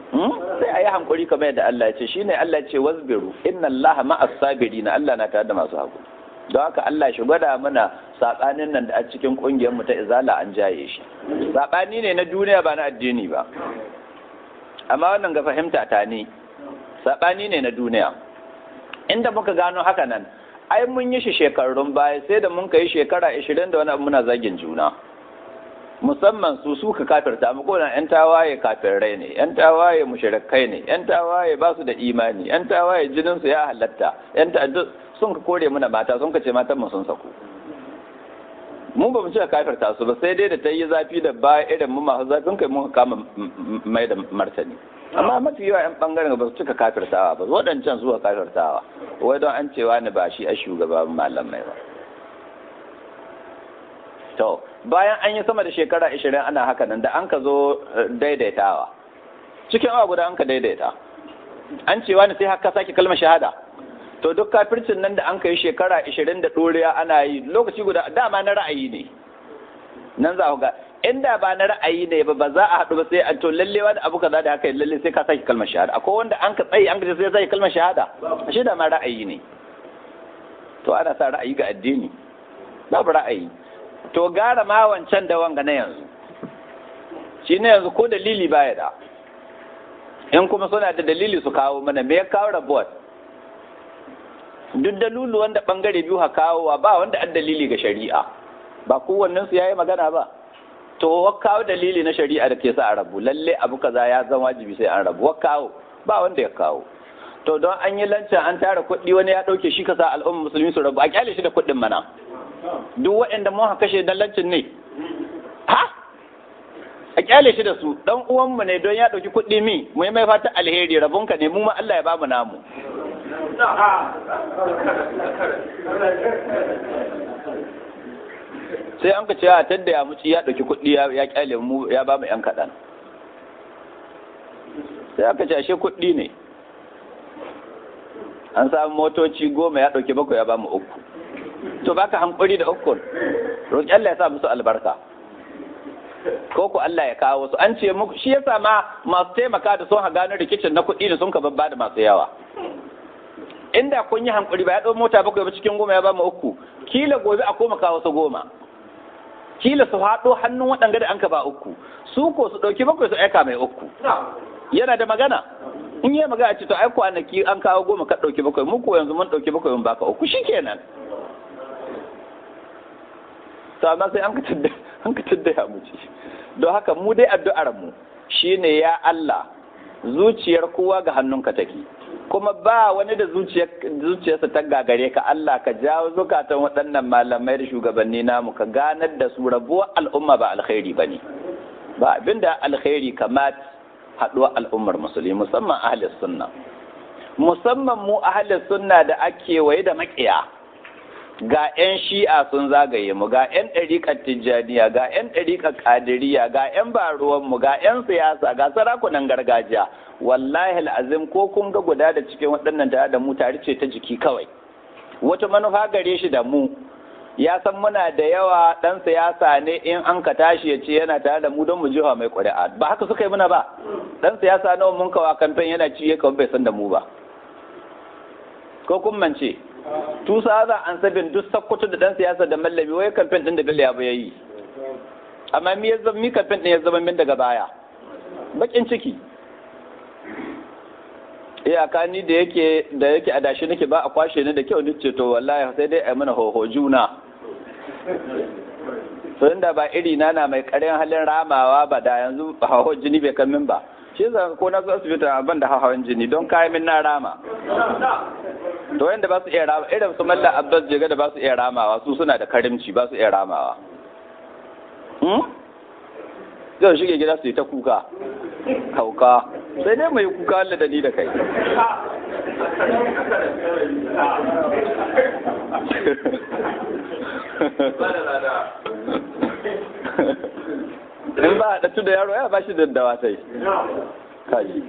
sai a yi hankuri kamar yadda Allah ya ce shine Allah ya ce wasbiru inna Allah ma'as sabirin Allah na tare da masu hakuri don haka Allah shi gwada mana sabanin nan da a cikin kungiyar mu ta izala an jaye shi sabani ne na duniya ba na addini ba amma wannan ga fahimta ta ne sabani ne na duniya inda muka gano haka nan ai mun yi shi shekarun baya sai da mun kai shekara 20 da wani abu muna zagin juna musamman su suka kafirta mu kodan yan tawaye kafirai ne yan tawaye mushrikai ne yan tawaye ba su da imani yan tawaye jinin su ya halatta yan ta sun ka kore muna mata sun ka ce matan mu sun sako mu ba mu ce kafirta su ba sai dai da ta yi zafi da ba irin mu masu zafin kai mun kama mai da martani amma mafi yawa yan bangaren ba su cika kafirtawa ba waɗancan zuwa kafirtawa wai don an cewa ni ba shi a shugaban malamai ba to bayan an yi sama da shekara ashirin ana haka nan da an ka zo daidaitawa cikin awa guda an ka daidaita an cewa ni sai haka sake kalmar shahada to duk kafircin nan da an ka yi shekara ashirin da ɗoriya ana yi lokaci guda dama na ra'ayi ne nan za ku ga inda ba na ra'ayi ne ba ba za a haɗu ba sai an to lalle wani abu kaza da haka lalle sai ka sake kalmar shahada akwai wanda an ka tsaye an ka sai sake kalmar shahada shi da ma ra'ayi ne to ana sa ra'ayi ga addini babu ra'ayi to gara ma wancan da wanga na yanzu shi ne yanzu ko dalili baya da in kuma suna da dalili su kawo mana me ya kawo rabuwar duk dalulu wanda bangare biyu ha kawowa ba wanda an dalili ga shari'a ba kowannen su yayi magana ba to wa kawo dalili na shari'a da ke sa a rabu lalle abu kaza ya zama wajibi sai an rabu wa kawo ba wanda ya kawo to don an yi lancan an tara kuɗi wani ya ɗauke shi kasa al'ummar musulmi su rabu a kyale shi da kuɗin mana duk waɗanda mun haka kashe dan lancin ne ha a kyale shi da su dan uwanmu ne don ya ɗauki kuɗi mi mu yi mai fata alheri rabonka ne mu ma Allah ya bamu namu sai an ka ce a tadda ya muci ya ɗauki kuɗi ya kyale mu ya ba mu ‘yan kaɗan sai aka ce ashe kuɗi ne an samu motoci goma ya ɗauki bakwai ya ba mu uku to baka hankuri da ukun roƙi Allah ya sa musu albarka ko ku Allah ya kawo su an ce muku shi yasa ma masu taimaka da sun ha gano rikicin na kuɗi da sun ka babba da masu yawa inda kun yi hankuri ba ya ɗau mota bakwai ba cikin goma ya ba mu uku kila gobe a koma kawo su goma kila su haɗo hannun waɗanga da an ka ba uku su ko su ɗauki bakwai su aika mai uku yana da magana in yi magana ce to ai kwanaki an kawo goma ka ɗauki bakwai mu ko yanzu mun ɗauki bakwai mun baka uku shikenan to amma sai an ka tudda an ka tudda ya mu don haka mu dai addu'ar mu shine ya Allah zuciyar kowa ga hannunka take kuma ba wani da zuciyarsa ta gagare ka Allah ka jawo zukatan waɗannan malamai da shugabanni namu ka ganar da su rabuwar al'umma ba alkhairi ba ne ba abinda alkhairi kamat haɗuwar al'ummar musulmi musamman ahalis sunna musamman mu ahalis sunna da ake waye da makiya ga 'yan shi'a sun zagaye mu ga 'yan ɗariƙar tijjaniya ga 'yan ɗariƙar ƙadiriya ga 'yan baruwanmu ga 'yan siyasa ga sarakunan gargajiya wallahi al'azim ko kun ga guda da cikin waɗannan tare da mu tare ce ta jiki kawai wata manufa gare shi da mu ya san muna da yawa ɗan siyasa ne in an ka tashi ya ce yana tare da mu don mu jiwa mai ƙuri'a ba haka suka yi muna ba ɗan siyasa nawa mun kawa kamfen yana ci ya bai san da mu ba ko kun mance tusa za an sabin duk sakkwato da ɗan siyasa da mallami wai kamfen ɗin da bello ya yi amma mi ya zama mi kamfen ɗin ya zama min daga baya bakin ciki iyaka ni da yake da yake adashi nake ba a kwashe ni da kyau ni ce to wallahi sai dai a mana hoho juna to inda ba iri na na mai karin halin ramawa ba da yanzu hawo jini bai kan min ba shi yasa ko na zo asibiti ban da hawan jini don kayan min na rama to wanda ba su iya rama irin su mallan abbas jega da ba su iya ramawa su suna da karimci ba su iya ramawa zai shige gida su yi ta kuka hauka sai dai mai kuka Allah da ni da kai in ba a ɗatu da yaro ya ba shi daddawa sai kaji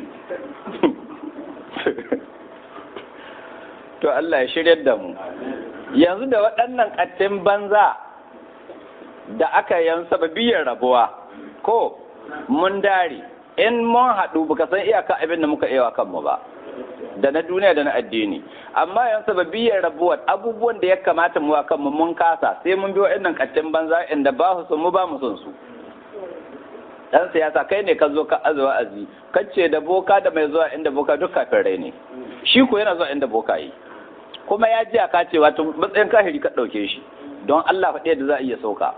to Allah ya shiryar da mu yanzu da waɗannan ƙattin banza da aka yan sababiyar rabuwa ko mun dare in mun haɗu baka san iyaka abin da muka iya kanmu ba da na duniya da na addini amma yan sababiyyar rabuwar abubuwan da ya kamata mu kanmu mun kasa sai mun bi wa'annan kattin banza inda ba su mu ba mu son su dan siyasa kai ne ka zo ka azuwa azi kace da boka da mai zuwa inda boka duk kafin rai ne shi ko yana zuwa inda boka yi kuma ya ji ka ce wato matsayin kahiri ka ɗauke shi don Allah faɗi da za a iya sauka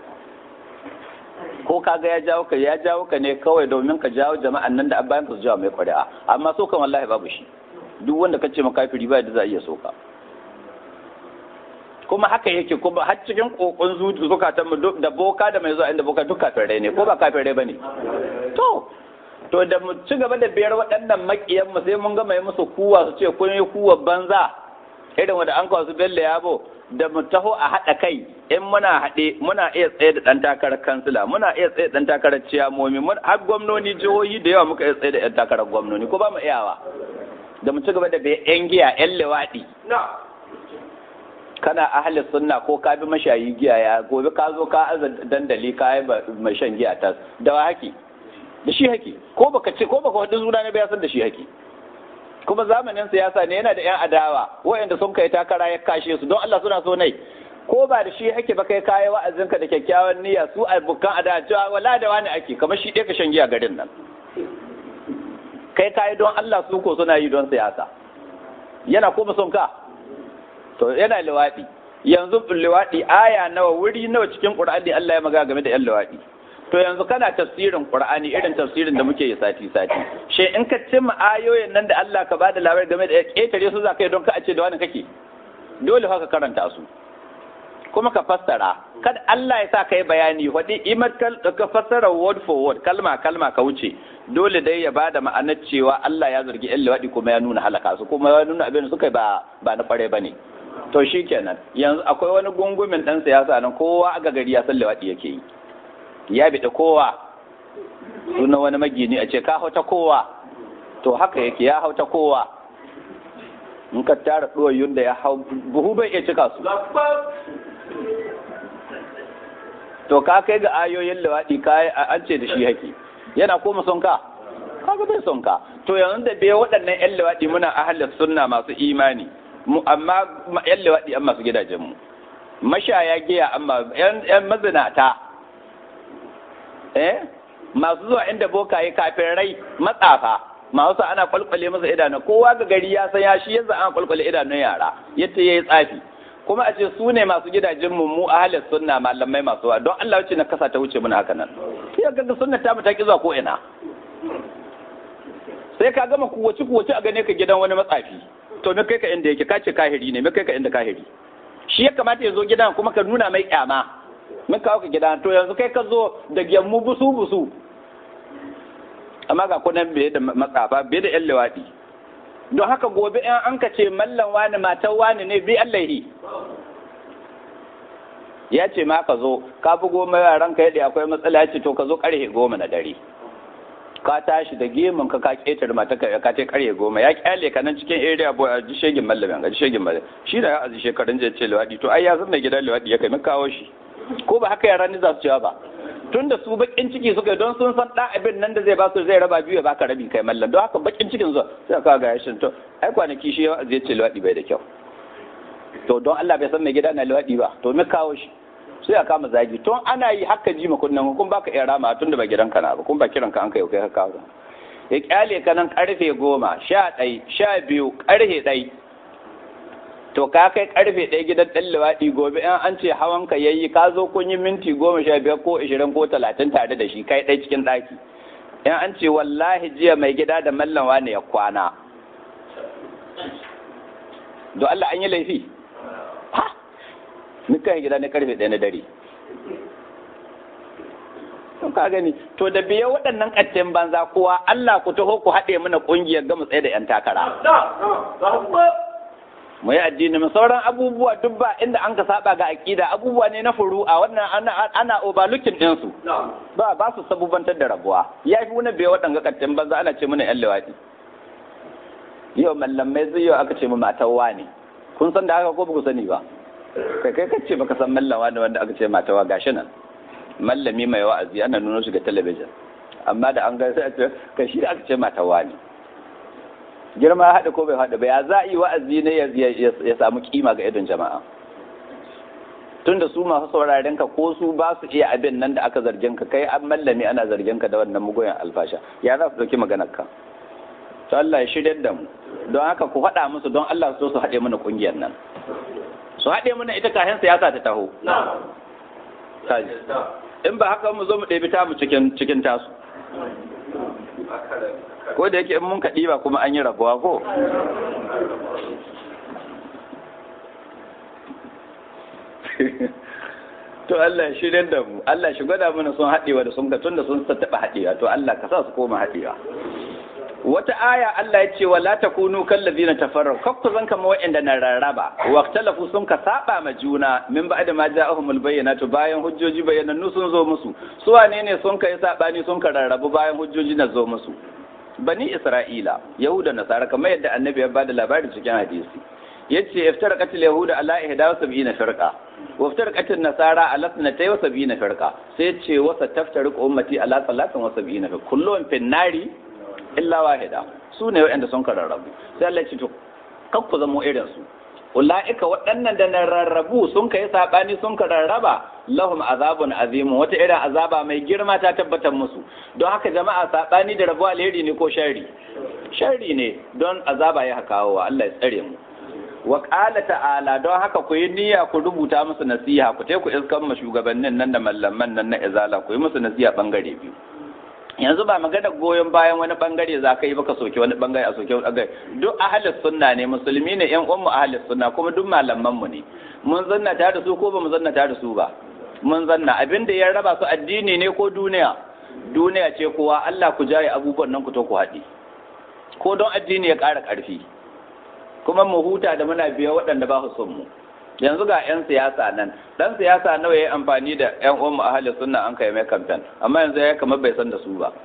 ko kaga ya jawo ka ya jawo ka ne kawai domin ka jawo jama'an nan da an bayan ka su jawo mai ƙuri'a amma so kan wallahi babu shi duk wanda kace ma kafiri ba da za a iya sauka kuma haka yake kuma har cikin kokon zuci zukatan mu da boka da mai zuwa inda boka duk kafirai ne ko ba kafirai bane to to da mu ci gaba da biyar waɗannan makiyan mu sai mun ga mai musu kuwa su ce kun yi kuwa banza irin wanda an kawo su bello yabo da mu taho a haɗa kai in muna haɗe muna iya tsaye da ɗan takarar kansila muna iya tsaye da ɗan takarar ciyamomi har gwamnoni jihohi da yawa muka iya tsaye da ɗan takarar gwamnoni ko ba mu iyawa da mu ci gaba da bai yan giya yan lewaɗi kana ahli sunna ko ka bi mashayi giya ya gobe ka zo ka aza dandali ka yi mai shan giya ta da wa haki da shi haki ko baka ce ko baka wadin suna ne ba san da shi haki kuma zamanin siyasa ne yana da yan adawa waɗanda sun kai takara ya kashe su don Allah suna so nai ko ba da shi hake ba kai kayi wa'azinka da kyakkyawan niyya su abokan adawa cewa wala da wani ake kamar shi ɗaya ka shan giya garin nan kai kayi don Allah su ko suna yi don siyasa yana kuma son ka to yana liwaɗi yanzu liwaɗi aya nawa wuri nawa cikin ƙur'ani Allah ya maga game da yan liwaɗi to yanzu kana tafsirin ƙur'ani irin tafsirin da muke yi sati sati she in ka cimma ayoyin nan da Allah ka bada labari game da ƙetare su za ka yi don ka a ce da wani kake dole haka karanta su kuma ka fassara kada Allah ya sa ka yi bayani waɗi imar ka fassara word for word kalma kalma ka wuce dole dai ya bada ma'anar cewa Allah ya zargi yan liwaɗi kuma ya nuna halaka su kuma ya nuna abin da suka ba ba na kware bane to shi kenan yanzu akwai wani gungumin ɗan siyasa nan kowa aga gari ya san liwaɗi yake yi ya biɗa kowa sunan wani magini a ce ka hauta kowa to haka yake ya hauta kowa in ka tara ɗuwayyun da ya hau buhu bai iya cika su to ka kai ga ayoyin liwaɗi ka an ce da shi haki yana koma son ka kaga bai son ka to yanzu da bai waɗannan yan liwaɗi muna ahalar sunna masu imani mu amma yan lewaɗi an masu gidajenmu mashaya giya amma yan mazinata eh masu zuwa inda bokaye kafin rai matsafa masu ana kwalkwale masa idanu kowa ga gari ya san ya shi yadda an kwalkwale idanun yara yadda ya yi tsafi kuma a ce su ne masu gidajenmu mu ahalin sunna malamai masu wa don Allah wuce na kasa ta wuce muna haka nan sai ga sunna ta mu ta ki zuwa ko ina sai ka gama kuwaci kuwaci a gane ka gidan wani matsafi to me kai ka inda yake kace kahiri ne me kai ka inda kahiri shi ya kamata ya zo gidan kuma ka nuna mai kyama mun kawo ka gidan to yanzu kai ka zo da gyammu busu busu amma ga kunan bai da matsafa bai da yan lewadi don haka gobe in an ka ce mallan wani matan wani ne bi Allah yi ya ce ma ka zo ka bugo mai yaran ka yadda akwai matsala ya ce to ka zo karfe goma na dare ka tashi da gemun ka ka ketar mata ka ka ce karye goma ya kyale ka nan cikin area boy a ji shegin mallamin ga ji shegin mallamin shi da ya azi shekarun je ce lewadi to ai ya san da gidan lewadi ya kai mun kawo shi ko ba haka yaran ni za su cewa ba tun da su bakin ciki suka don sun san da abin nan da zai ba su zai raba biyu ya baka rabi kai mallam don haka bakin cikin zuwa sai ka ga yashin to ai kwanaki shi ya zai ce lewadi bai da kyau to don Allah bai san mai gida na lewadi ba to me kawo shi sai a kama zagi tun ana yi haka ji makunnan kun baka iya rama tun da ba gidan ka na ba kun ba kiran ka an kai kai haka ba ya kyale ka nan karfe goma sha ɗai sha biyu karfe ɗai to ka kai karfe ɗaya gidan ɗan liwaɗi gobe in an ce hawan ka yayi ka zo kun yi minti goma sha biyar ko ishirin ko talatin tare da shi kai ɗai cikin ɗaki in an ce wallahi jiya mai gida da mallan wani ya kwana do Allah an yi laifi ha nukan gida na karfe ɗaya na dare to ka gani to da biya waɗannan ƙaccen banza kowa Allah ku taho ku haɗe mana ƙungiyar gama tsaye da 'yan takara mu yi addini mu sauran abubuwa duk ba inda an ka saba ga aƙida abubuwa ne na furu'a wannan ana ana overlooking din su ba ba su sabubantar da rabuwa ya fi wani biya waɗanga ƙaccen banza ana ce mana 'yan lewaɗi yau mallamai zai yau aka ce mu matawa ne kun san da haka ko ba ku sani ba kai kai kace baka san mallawa da wanda aka ce matawa gashi nan mallami mai wa'azi ana nuna shi ga talabijin amma da an ga sai a ce ka shi aka ce mata wani girma ya haɗa ko bai haɗa ba ya za a yi wa'azi ne ya samu kima ga idon jama'a tunda su masu sauraren ka ko su ba su iya abin nan da aka zargin ka kai an mallami ana zargin ka da wannan mugoyan alfasha ya za su dauki maganar ka to Allah ya shirya da mu don haka ku faɗa musu don Allah su su haɗe mana kungiyar nan su haɗe mana ita kayan siyasa ta taho in ba haka mu zo mu ɗebi ta mu cikin cikin tasu ko da yake in mun kaɗi ba kuma an yi rabuwa ko to Allah ya shirya da mu Allah shi gwada mana sun haɗewa da sun ga tun da sun taɓa haɗewa to Allah ka sa su koma haɗewa wata aya Allah ya ce wa la takunu kallazina tafarraqu kakku zan kama wa'anda na rarraba waqtalafu sun ka saba ma juna min ba'da ma ja'ahumul bayyinatu bayan hujjoji bayyanannu sun zo musu su wane ne sun kai sabani sun ka rarrabu bayan hujjoji na zo musu bani isra'ila yahuda nasara kamar yadda annabi ya bada labari cikin hadisi yace iftaraqat al-yahuda ala 71 firqa wa iftaraqat an-nasara ala 72 firqa sai yace wa sataftariqu ummati ala 73 firqa kullun fin nari illa wahida su ne waɗanda sun kararrabu sai Allah ya ce to kan ku zamo irin su ulaika waɗannan da na rarrabu sun kai sabani sun kararraba lahum azabun azimu wata irin azaba mai girma ta tabbatar musu don haka jama'a sabani da rabu alheri ne ko sharri sharri ne don azaba ya kawo wa Allah ya tsare mu wa qala ta'ala don haka ku yi niyya ku rubuta musu nasiha ku ku iskan ma shugabannin nan da mallaman nan na izala ku yi musu nasiha bangare biyu yanzu ba magana goyon bayan wani bangare za ka yi baka soke wani bangare a soke wani bangare duk ahalis sunna ne musulmi ne yan uwan mu ahalis sunna kuma duk malaman mu ne mun zanna tare da su ko ba mu zanna tare da su ba mun zanna abin da ya raba su addini ne ko duniya duniya ce kowa Allah ku jaye abubuwan nan ku to ku haɗi ko don addini ya ƙara ƙarfi kuma mu huta da muna biya waɗanda ba su son mu yanzu ga 'yan siyasa nan dan siyasa nawa ya yi amfani da 'yan uwan ahalin sunna an kai mai kamfen amma yanzu ya kamar bai san da su ba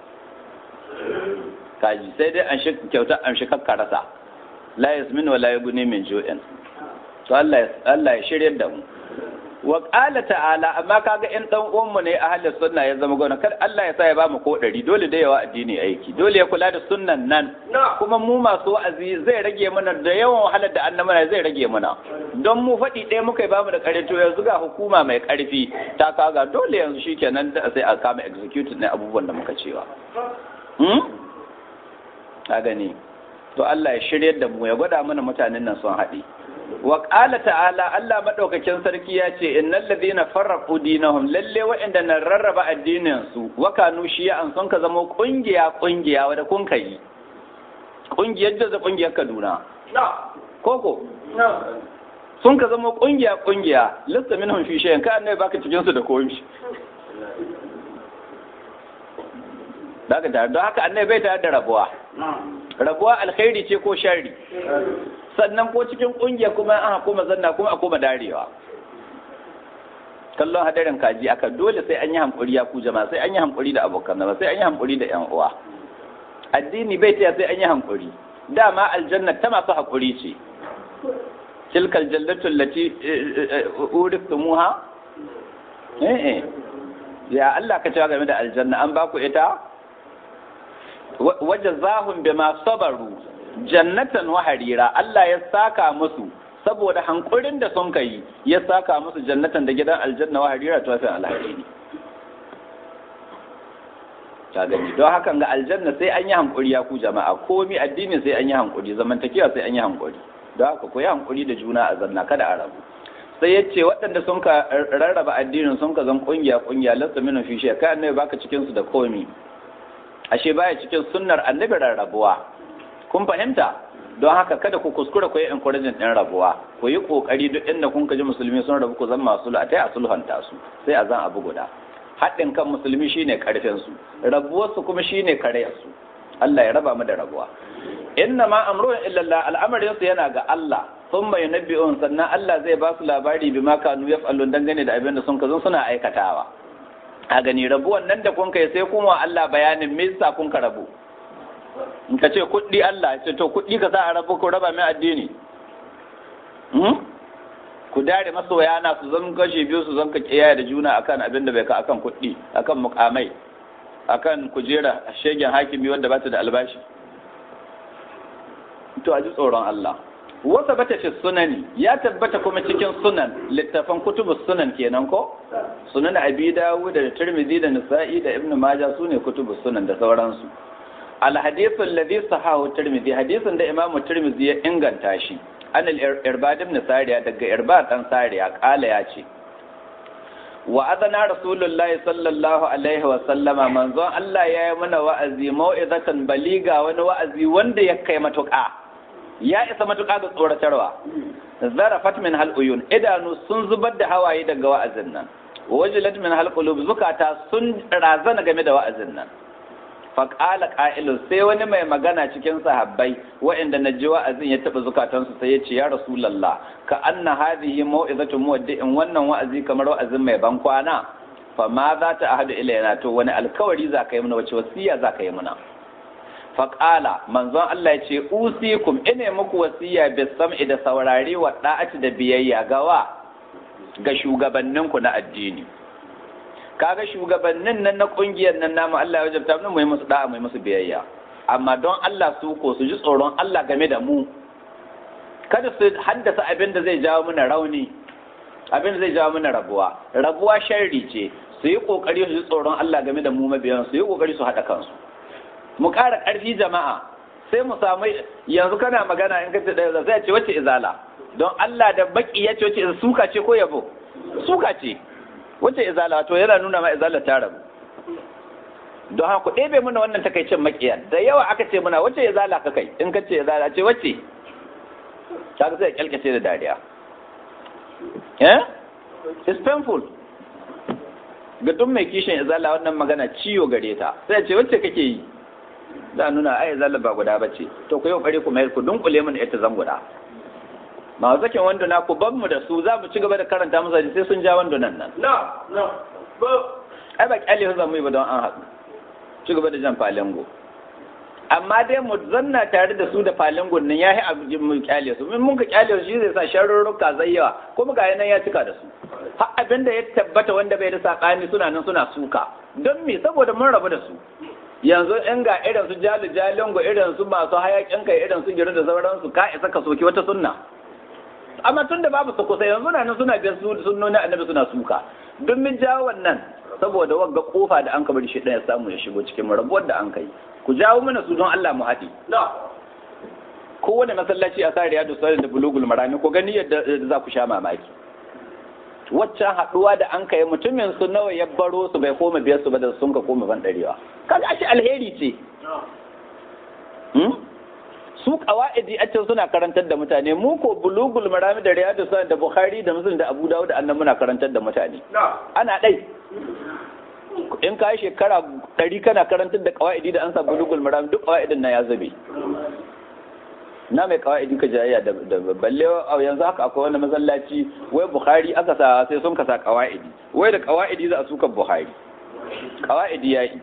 kaji sai dai an shi kyauta an shi kakkarasa la yasmin wa la yughni min ju'in to Allah Allah ya shirye da mu wa qala ta'ala amma kaga in dan uwan mu ne ahalin sunna ya zama gona kar Allah ya sa ya ba mu ko dari dole da yawa addini aiki dole ya kula da sunnan nan kuma mu masu wa'azi zai rage mana da yawan wahalar da annabana zai rage mana don mu faɗi ɗaya muka ba mu da ƙarfi to yanzu ga hukuma mai ƙarfi ta kaga dole yanzu shikenan da sai a kama executive ne abubuwan da muka cewa hmm ka gani to Allah ya shiryar da mu ya gwada mana mutanen nan sun haɗe wa qala ta'ala Allah madaukakin sarki ya ce innal ladina farraqu dinahum lalle wa'inda na rarraba addinin su wa kanu shi'an sun ka zama kungiya kungiya wanda kun kai kungiyar da kungiyar Kaduna koko sun ka zama kungiya kungiya lissa minhum fi shay'in ka annabi baka cikin su da komi daga da don haka annabi bai tare da rabuwa rabuwa alkhairi ce ko sharri sannan ko cikin kungiya kuma an koma zanna kuma a koma darewa kallon hadarin kaji aka dole sai an yi hankuri ya ku jama'a sai an yi hankuri da abokan zama sai an yi hankuri da yan uwa addini bai taya sai an yi hankuri dama aljanna ta masu hakuri ce tilka aljannatu allati urithumuha eh eh ya Allah ka cewa game da aljanna an baku ita wajazahum bima sabaru jannatan wa harira Allah ya saka musu saboda hankurin da sun kai ya saka musu jannatan da gidan aljanna wa harira to sai alhariri ta gani don hakan ga aljanna sai an yi hankuri ya ku jama'a komi addini sai an yi hankuri zamantakewa sai an yi hankuri don haka ku yi hankuri da juna a zanna kada a rabu sai ya ce waɗanda sun ka rarraba addinin sun ka zan kungiya kungiya lasta minu fi shi kai annabi baka cikin su da komi ashe baya cikin sunnar annabi rarrabuwa kun fahimta don haka kada ku kuskura ku yi encouragement din rabuwa ku yi kokari duk inda kun ji musulmi sun rabu ku zama masu a a sulhanta su sai a zan abu guda haɗin kan musulmi shine karfin su rabuwar su kuma shine karayar su Allah ya raba mu da rabuwa inna ma amrun illallah al'amarin su yana ga Allah sun mai nabi'un sannan Allah zai ba su labari bi ma kanu yaf'alun dangane da abin da sun kazan suna aikatawa a gani rabuwan nan da kun kai sai kun wa Allah bayanin me yasa kun ka rabu in ka ce kuɗi Allah ce to kuɗi ka sa a rabu ko raba mai addini ku dare masoya na su zan kashe biyu su zan ka kiyaye da juna akan abin da bai ka akan kuɗi akan mukamai akan kujera shegen hakimi wanda ba ta da albashi to a ji tsoron Allah wasa bata fi sunani ya tabbata kuma cikin sunan littafan kutubus sunan kenan ko sunan abi dawud da tirmidhi da nisa'i da ibnu majah sune kutubus sunan da sauransu al hadith alladhi sahahu tirmidhi hadisin da imamu tirmidhi ya inganta shi an al irbad ibn sariya daga irbad dan sariya kala ya ce wa adana rasulullahi sallallahu alaihi wa sallama manzon Allah ya yi mana wa'azi mau'izatan baliga wani wa'azi wanda ya kai matuƙa ya isa matuƙa ga tsoratarwa zarafat min hal uyun idanu sun zubar da hawaye daga wa'azin nan wajilat min hal qulub zukata sun razana game da wa'azin nan faqala qa'ilun sai wani mai magana cikin sahabbai wa'inda na ji wa'azin ya taba zukatansu sai ya ce ya rasulullah ka anna hadhihi mau'izatu muwaddi'in wannan wa'azi kamar wa'azin mai ban kwana fa ma za ta ahadu ilayna to wani alkawari za ka yi mana wace wasiya za ka yi mana faƙala manzon Allah ya ce usikum ine muku wasiya bis sam'i da saurare wa da'ati da biyayya gawa ga shugabanninku na addini kaga shugabannin nan na kungiyar nan namu Allah ya wajabta mu yi musu da'a mu yi musu biyayya amma don Allah su ko su ji tsoron Allah game da mu kada su haddasa abin da zai jawo mana rauni abin da zai jawo mana rabuwa rabuwa sharri ce su yi kokari su ji tsoron Allah game da mu mabiyan su yi kokari su haɗa kansu mu ƙara ƙarfi jama'a sai mu samu yanzu kana magana in kace da zai ce wacce izala don Allah da baki ya ce wacce suka ce ko yabo suka ce wacce izala to yana nuna ma izala ta rabu don haka ku ɗebe mana wannan takaicin makiyan da yawa aka ce muna wacce izala ka kai in kace izala ce wacce ta sai kyalkace da dariya eh it's painful ga duk mai kishin izala wannan magana ciwo gare ta sai ce wacce kake yi za nuna ai zalla ba guda bace to ku yi kokari ku mai ku dunkule mun ita zan guda ma zakin wando na ku ban mu da su za mu ci gaba da karanta musu sai sun ja wando nan nan no no ai ba kyale zan mu yi ba don an haɗu ci gaba da jan falengo amma dai mu zanna tare da su da falengon nan yayi abu mu kyale su mun mun ka kyale su shi zai sa sharurruka zai yawa kuma ga nan ya cika da su har abinda ya tabbata wanda bai da sakani suna nan suna suka don me saboda mun rabu da su yanzu in ga irin su jali jalingo irin su masu hayakin kai irin su giru da sauransu ka isa ka soki wata sunna amma tun da babu su kusa yanzu na nan suna biyar sunnoni annabi suna suka don min jawo wannan saboda wagga kofa da an bari shi ɗaya samu ya shigo cikin rabuwar da an kai ku jawo mana su don Allah mu haɗi kowane masallaci a sa riyadu sallallahu da bulugul marami ko gani yadda za ku sha mamaki waccan haɗuwa da an kai mutumin su nawa ya baro su bai koma biyar su ba da sun ka koma ban ɗarewa kaga ashe alheri ce su qawaidi a can suna karantar da mutane mu ko bulugul marami da riyadu sallallahu da bukhari da muslim da abu dawud da annan muna karantar da mutane ana ɗai in ka yi shekara ɗari kana karantar da qawaidi da an sa bulugul marami duk qawaidin na ya zube na mai kawa'idi ka jayayya da balle a yanzu haka akwai wani masallaci wai bukhari aka sa sai sun kasa kawa'idi wai da kawa'idi za a suka bukhari kawa'idi ya yi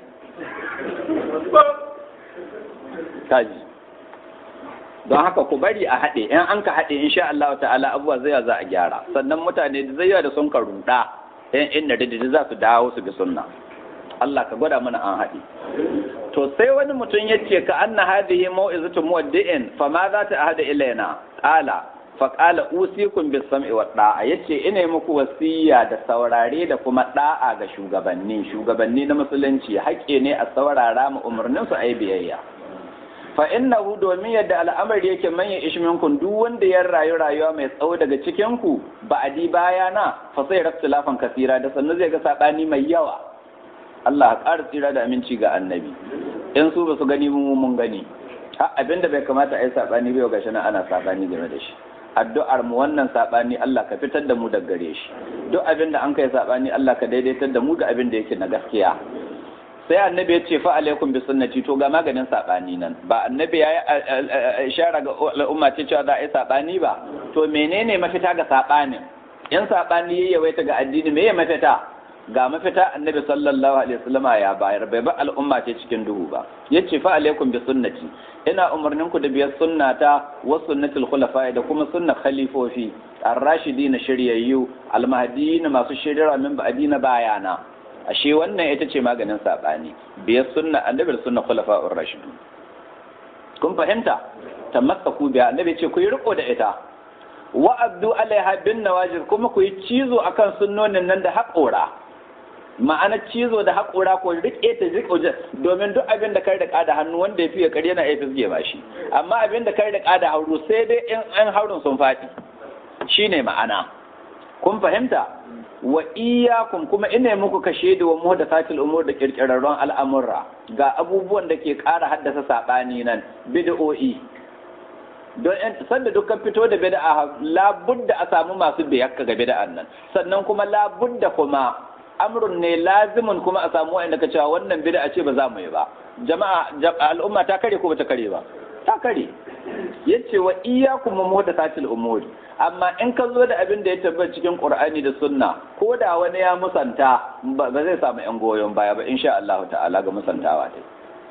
kaji don haka ku bari a haɗe in an ka haɗe insha Allah ta'ala abubuwa zai za a gyara sannan mutane da zai da sun ka ruɗa in inda da za su dawo su bi sunna Allah ka gwada mana an haɗe to sai wani mutum ya ce ka anna hadhihi mau'izatu muwaddi'in fa ma za ta ahada ilaina qala fa qala usikum bis sam'i wa da'a yace ina muku wasiya da saurare da kuma da'a ga shugabanni shugabanni na musulunci haƙƙi ne a saurara mu umarnin su ayi biyayya fa innahu domin yadda al'amari yake manya ishminkun duk wanda ya rayu rayuwa mai tsawo daga cikin ku ba adi bayana fa sai raftilafan kasira da sannu zai ga sabani mai yawa Allah ƙara tsira da aminci ga annabi in su ba su gani mu mun gani ha abinda bai kamata a yi saɓani bai gashi nan ana saɓani game da shi addu'ar mu wannan saɓani Allah ka fitar da mu daga gare shi duk abinda an kai saɓani Allah ka daidaitar da mu ga abin da yake na gaskiya sai annabi ya ce fa alaikum bi sunnati to ga maganin saɓani nan ba annabi ya yi ishara ga al'umma ce cewa za a yi saɓani ba to menene mafita ga saɓanin in saɓani ya yawaita ga addini me ya mafita ga mafita annabi sallallahu alaihi wasallam ya bayar bai ba al'umma ce cikin duhu ba yace fa alaikum bi sunnati ina umarnin ku da biyar sunnata wa sunnatul khulafa da kuma sunnar khalifofi ar-rashidin shiryayyu al-mahdiyyin masu shirira min ba'dina bayana ashe wannan ita ce maganin sabani biyar sunna annabi sunna khulafa'ur rashidun kun fahimta tamassaku biya annabi ce ku yi riko da ita wa abdu alaiha bin nawajir kuma ku yi cizo akan sunnonin nan da haƙora ma'ana cizo da haƙora ko riƙe ta riƙo domin duk abin da kai da da hannu wanda ya fiye kare yana iya fisge ba shi amma abin da kai da da hauru sai dai in an haurun sun faɗi shine ma'ana kun fahimta wa iyyakum kuma ina muku kashe da wa muhdathatil umur da kirkirarron al'amurra ga abubuwan da ke ƙara haddasa sabani nan bid'o'i don sanda dukkan fito da bid'a labudda a samu masu biyakka ga bid'an nan sannan kuma labudda kuma amrun ne lazimin kuma a samu wa'anda ka cewa wannan bid'a ce ba za mu yi ba jama'a al'umma ta kare ko ba ta kare ba ta kare yace wa iyyakum muhdathatil umuri amma in ka zo da abin da ya tabbata cikin Qur'ani da Sunna ko da wani ya musanta ba zai samu yan goyon baya ba insha Allah ta'ala ga musantawa ta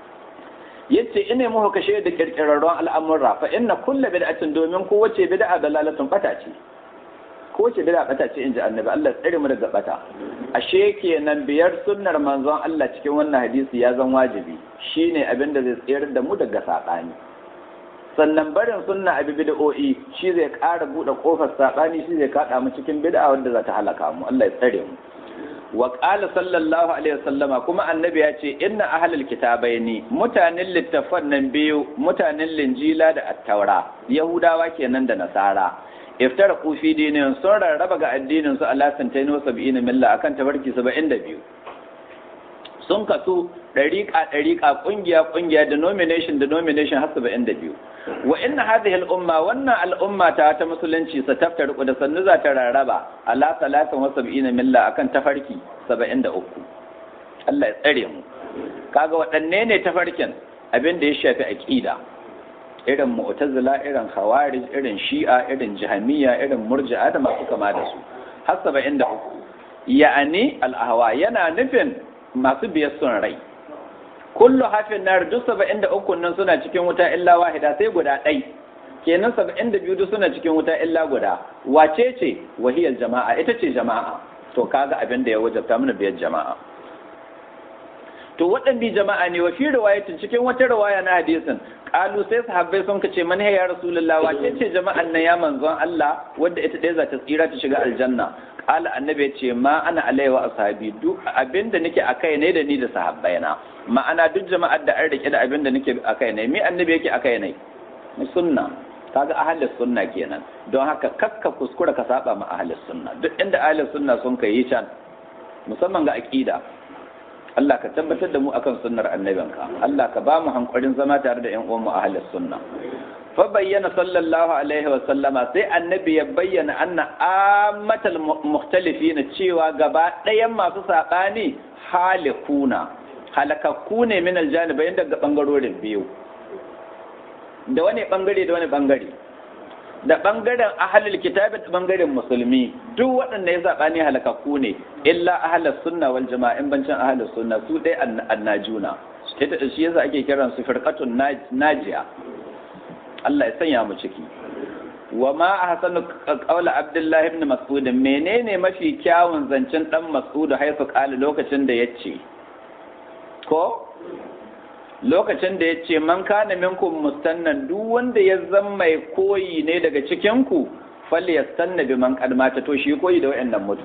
yace ina muku kashe da kirkirarron al'amurra fa inna kullu bid'atin domin ko wace bid'a dalalatun bata ce ko wace bid'a bata ce inji annabi Allah tsare mu daga bata ashe kenan biyar sunnar manzon Allah cikin wannan hadisi ya zan wajibi shine abin da zai tsayar da mu daga sabani sannan barin sunna abi bid'o'i shi zai ƙara buɗe ƙofar saɓani shi zai kaɗa mu cikin bid'a wanda za ta halaka mu Allah ya tsare mu wa qala sallallahu alaihi wasallama kuma annabi ya ce inna ahlul kitabaini mutanen littafan nan biyu mutanen linjila da attaura yahudawa kenan da nasara iftara fi dinin sun rarraba ga addinin su ala santain wa sab'ina milla akan tabarki 72 sun kasu ɗariƙa ɗariƙa ƙungiya ƙungiya denomination denomination har saba'in da biyu wa inna hadhihi al-umma wannan al'umma ta ta musulunci sa taftar da sannu za ta rarraba ala salatin wa sab'ina milla akan tafarki saba'in da uku Allah ya tsare mu kaga waɗanne ne tafarkin abin da ya shafi aqida irin mu'tazila irin khawarij irin shi'a irin jahmiya irin murji'a da masu kama da su har saba'in da uku ya'ani al-ahwa yana nufin masu biyar son rai kullu hafin nar duk saba'in da uku nan suna cikin wuta illa wahida sai guda ɗai kenan saba'in da biyu duk suna cikin wuta illa guda wace ce wahiyar jama'a ita ce jama'a to kaga abin da ya wajabta mana biyar jama'a to waɗanda jama'a ne wa fi riwayatin cikin wata riwaya na hadisin kalu sai sahabbai sun kace man ya rasulullah wace ce jama'an nan ya manzon Allah wanda ita ɗaya za ta tsira ta shiga aljanna kala annabi ya ce ma ana alaihi wa ashabi duk abinda nake akai ne da ni da sahabbaina ma'ana duk jama'ar da an rike da abinda nake akai ne me annabi yake akai ne sunna kaga ahlus sunna kenan don haka kakka kuskura ka saba ma ahlus sunna duk inda ahlus sunna sun kai can musamman ga aqida Allah ka tabbatar da mu akan sunnar annabinka Allah ka ba mu hankurin zama tare da ƴan uwan mu ahlus sunna fa bayyana sallallahu alaihi wa sallama sai annabi ya bayyana anna ammatal mukhtalifin cewa gaba ɗayan masu saɓani halikuna halakakku ne min aljanibain daga bangarorin biyu da wani bangare da wani bangare da bangaren ahalul kitabi da bangaren musulmi duk waɗanda ya zaɓa ne halakakku ne illa ahalus sunna wal jama'a in bancin ahalus sunna su dai annajuna ita shi yasa ake kiran su firqatun najiya Allah ya sanya mu ciki wa ma ahsanu qawla abdullah ibn mas'ud menene mafi kyawun zancen dan mas'ud haifu qala lokacin da yace ko lokacin da ya ce man kana minkum mustannan duk wanda ya zama mai koyi ne daga cikinku falle ya stanna bi man kadmata to shi koyi da wayannan mutu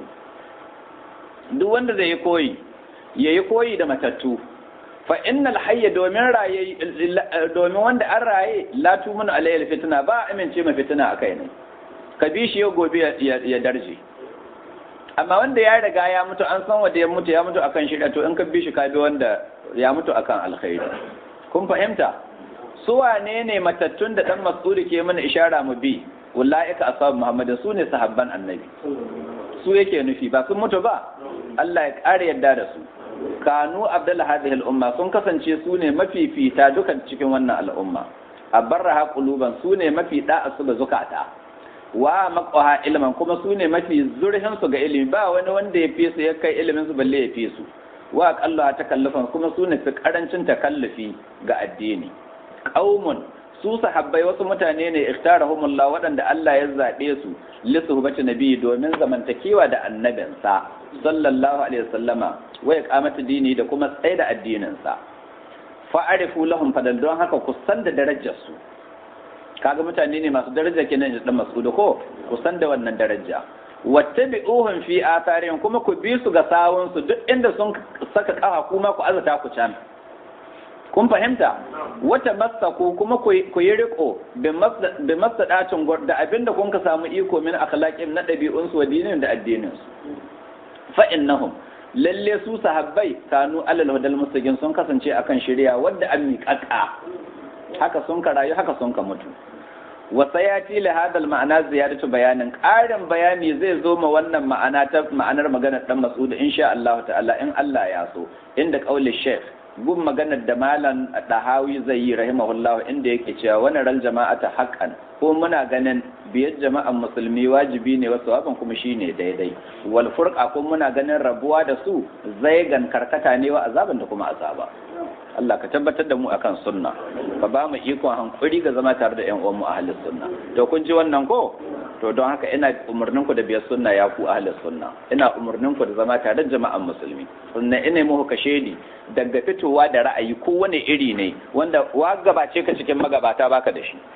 duk wanda zai yi koyi ya yi koyi da matattu fa innal hayya domin raye domin wanda an raye la tumun alayhi fitna ba amince ma fitina akai ne ka bi shi yau gobe ya darje amma wanda ya riga ya mutu an san wanda ya mutu ya mutu akan shirya to in ka bi shi ka bi wanda ya mutu akan alkhairi kun fahimta su wane ne matattun da dan mas'udi ke mana ishara mu bi ulaika ashabu muhammadin su ne sahabban annabi su yake nufi ba sun mutu ba Allah ya ƙara yadda da su kanu abdullah hadhihi al-umma sun kasance su ne mafifita dukan cikin wannan al'umma abarraha quluban su ne mafi da'a su ga zukata wa maqaha ilman kuma su ne mafi zurhin su ga ilimi ba wani wanda ya fi su ya kai ilimin su balle ya fi su wa aqalla takallufan kuma su ne fi karancin takallufi ga addini qaumun su sahabbai wasu mutane ne ikhtarahumullah waɗanda Allah ya zaɓe su li suhbati nabi domin zamantakewa da annabinsa sallallahu alaihi wasallama wa iqamati dini da kuma tsaye da addinin sa fa'arifu lahum fadan don haka ku san da darajar su kaga mutane ne masu daraja kenan da dan mas'ud ko ku san da wannan daraja wattabi'uhum fi atharihim kuma ku bi su ga sawun su duk inda sun saka kafa kuma ku azata ku can kun fahimta wata masaku kuma ku yi riko bi masadacin da abinda kun ka samu iko min akhlaqin na ɗabi'un su wa dinin da addinin su fa innahum lalle su sahabbai kanu alal hudal mustaqim sun kasance akan shari'a wanda an miƙaƙa haka sun ka rayu haka sun ka mutu wa sayati li hadal ma'ana ziyadatu bayanin ƙarin bayani zai zo ma wannan ma'ana ta ma'anar maganar dan Mas'ud insha Allah ta'ala in Allah ya so inda qauli Sheikh gun maganar da malam Dahawi zai yi rahimahullah inda yake cewa wani ran jama'ata haqqan ko muna ganin biyar jama'an musulmi wajibi ne wasu waban kuma shine daidai wal furqa ko muna ganin rabuwa da su zaigan karkata ne wa azaban da kuma azaba Allah ka tabbatar da mu akan sunna ka ba mu ikon hankuri ga zama tare da ƴan uwan mu ahlus sunna to kun ji wannan ko to don haka ina umurnin ku da biyar sunna ya ku ahlus sunna ina umurnin ku da zama tare da jama'an musulmi sunna ina muku kashe ni daga fitowa da ra'ayi ko wani iri ne wanda wa gabace ka cikin magabata baka da shi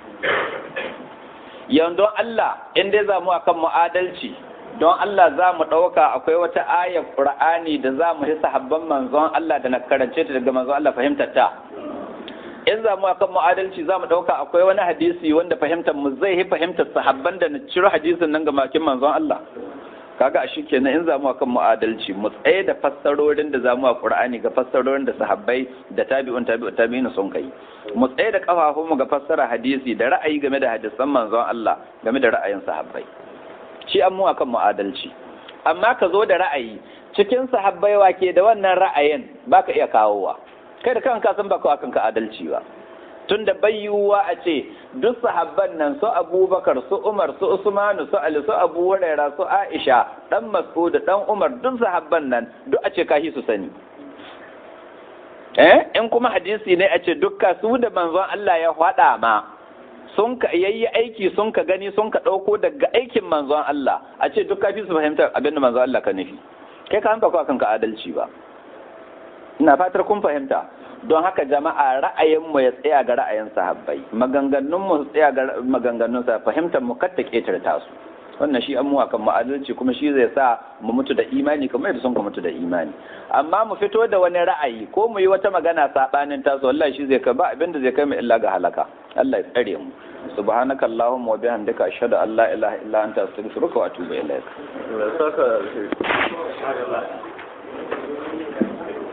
yanzu Allah in dai za mu akan mu'adalci don Allah za mu ɗauka akwai wata ayar ƙur'ani da za mu yi sahabban manzon Allah da na karance ta daga manzon Allah fahimtar ta in za mu akan mu'adalci za mu ɗauka akwai wani hadisi wanda fahimtar mu zai yi fahimtar sahabban da na ciro hadisin nan ga makin manzon Allah kaga a shi kenan in za mu akan mu'adalci mu tsaye da fassarorin da za mu a Qur'ani ga fassarorin da sahabbai da tabi'un tabi'un tabi'in sun kai mu tsaye da kafafun mu ga fassara hadisi da ra'ayi game da hadisan manzon Allah game da ra'ayin sahabbai shi an mu akan mu'adalci amma ka zo da ra'ayi cikin sahabbai wa ke da wannan ra'ayin baka iya kawowa kai da kanka san baka akan ka adalci ba tun da bayyuwa a ce duk sahabban nan su abubakar su umar su usmanu su ali su abu huraira su aisha dan mas'ud dan umar duk sahabban nan duk a ce kahi su sani eh in kuma hadisi ne a ce dukka su da manzon Allah ya faɗa ma sun ka yayi aiki sun ka gani sun ka ɗauko daga aikin manzon Allah a ce duk kafi su fahimta abin da manzon Allah ka nufi kai ka hanka kanka adalci ba ina fatar kun fahimta don haka jama'a ra'ayinmu ya tsaya ga ra'ayin sahabbai maganganunmu su tsaya ga maganganun sa fahimtar mu kar ta ketarta su wannan shi an mu akan ma'adalci kuma shi zai sa mu mutu da imani kamar yadda sun ka mutu da imani amma mu fito da wani ra'ayi ko mu yi wata magana sabanin tasu wallahi shi zai kai ba abin da zai kai mu illa ga halaka Allah ya tsare mu subhanaka allahumma wa bihamdika ashhadu an la ilaha illa anta astaghfiruka wa atubu ilaik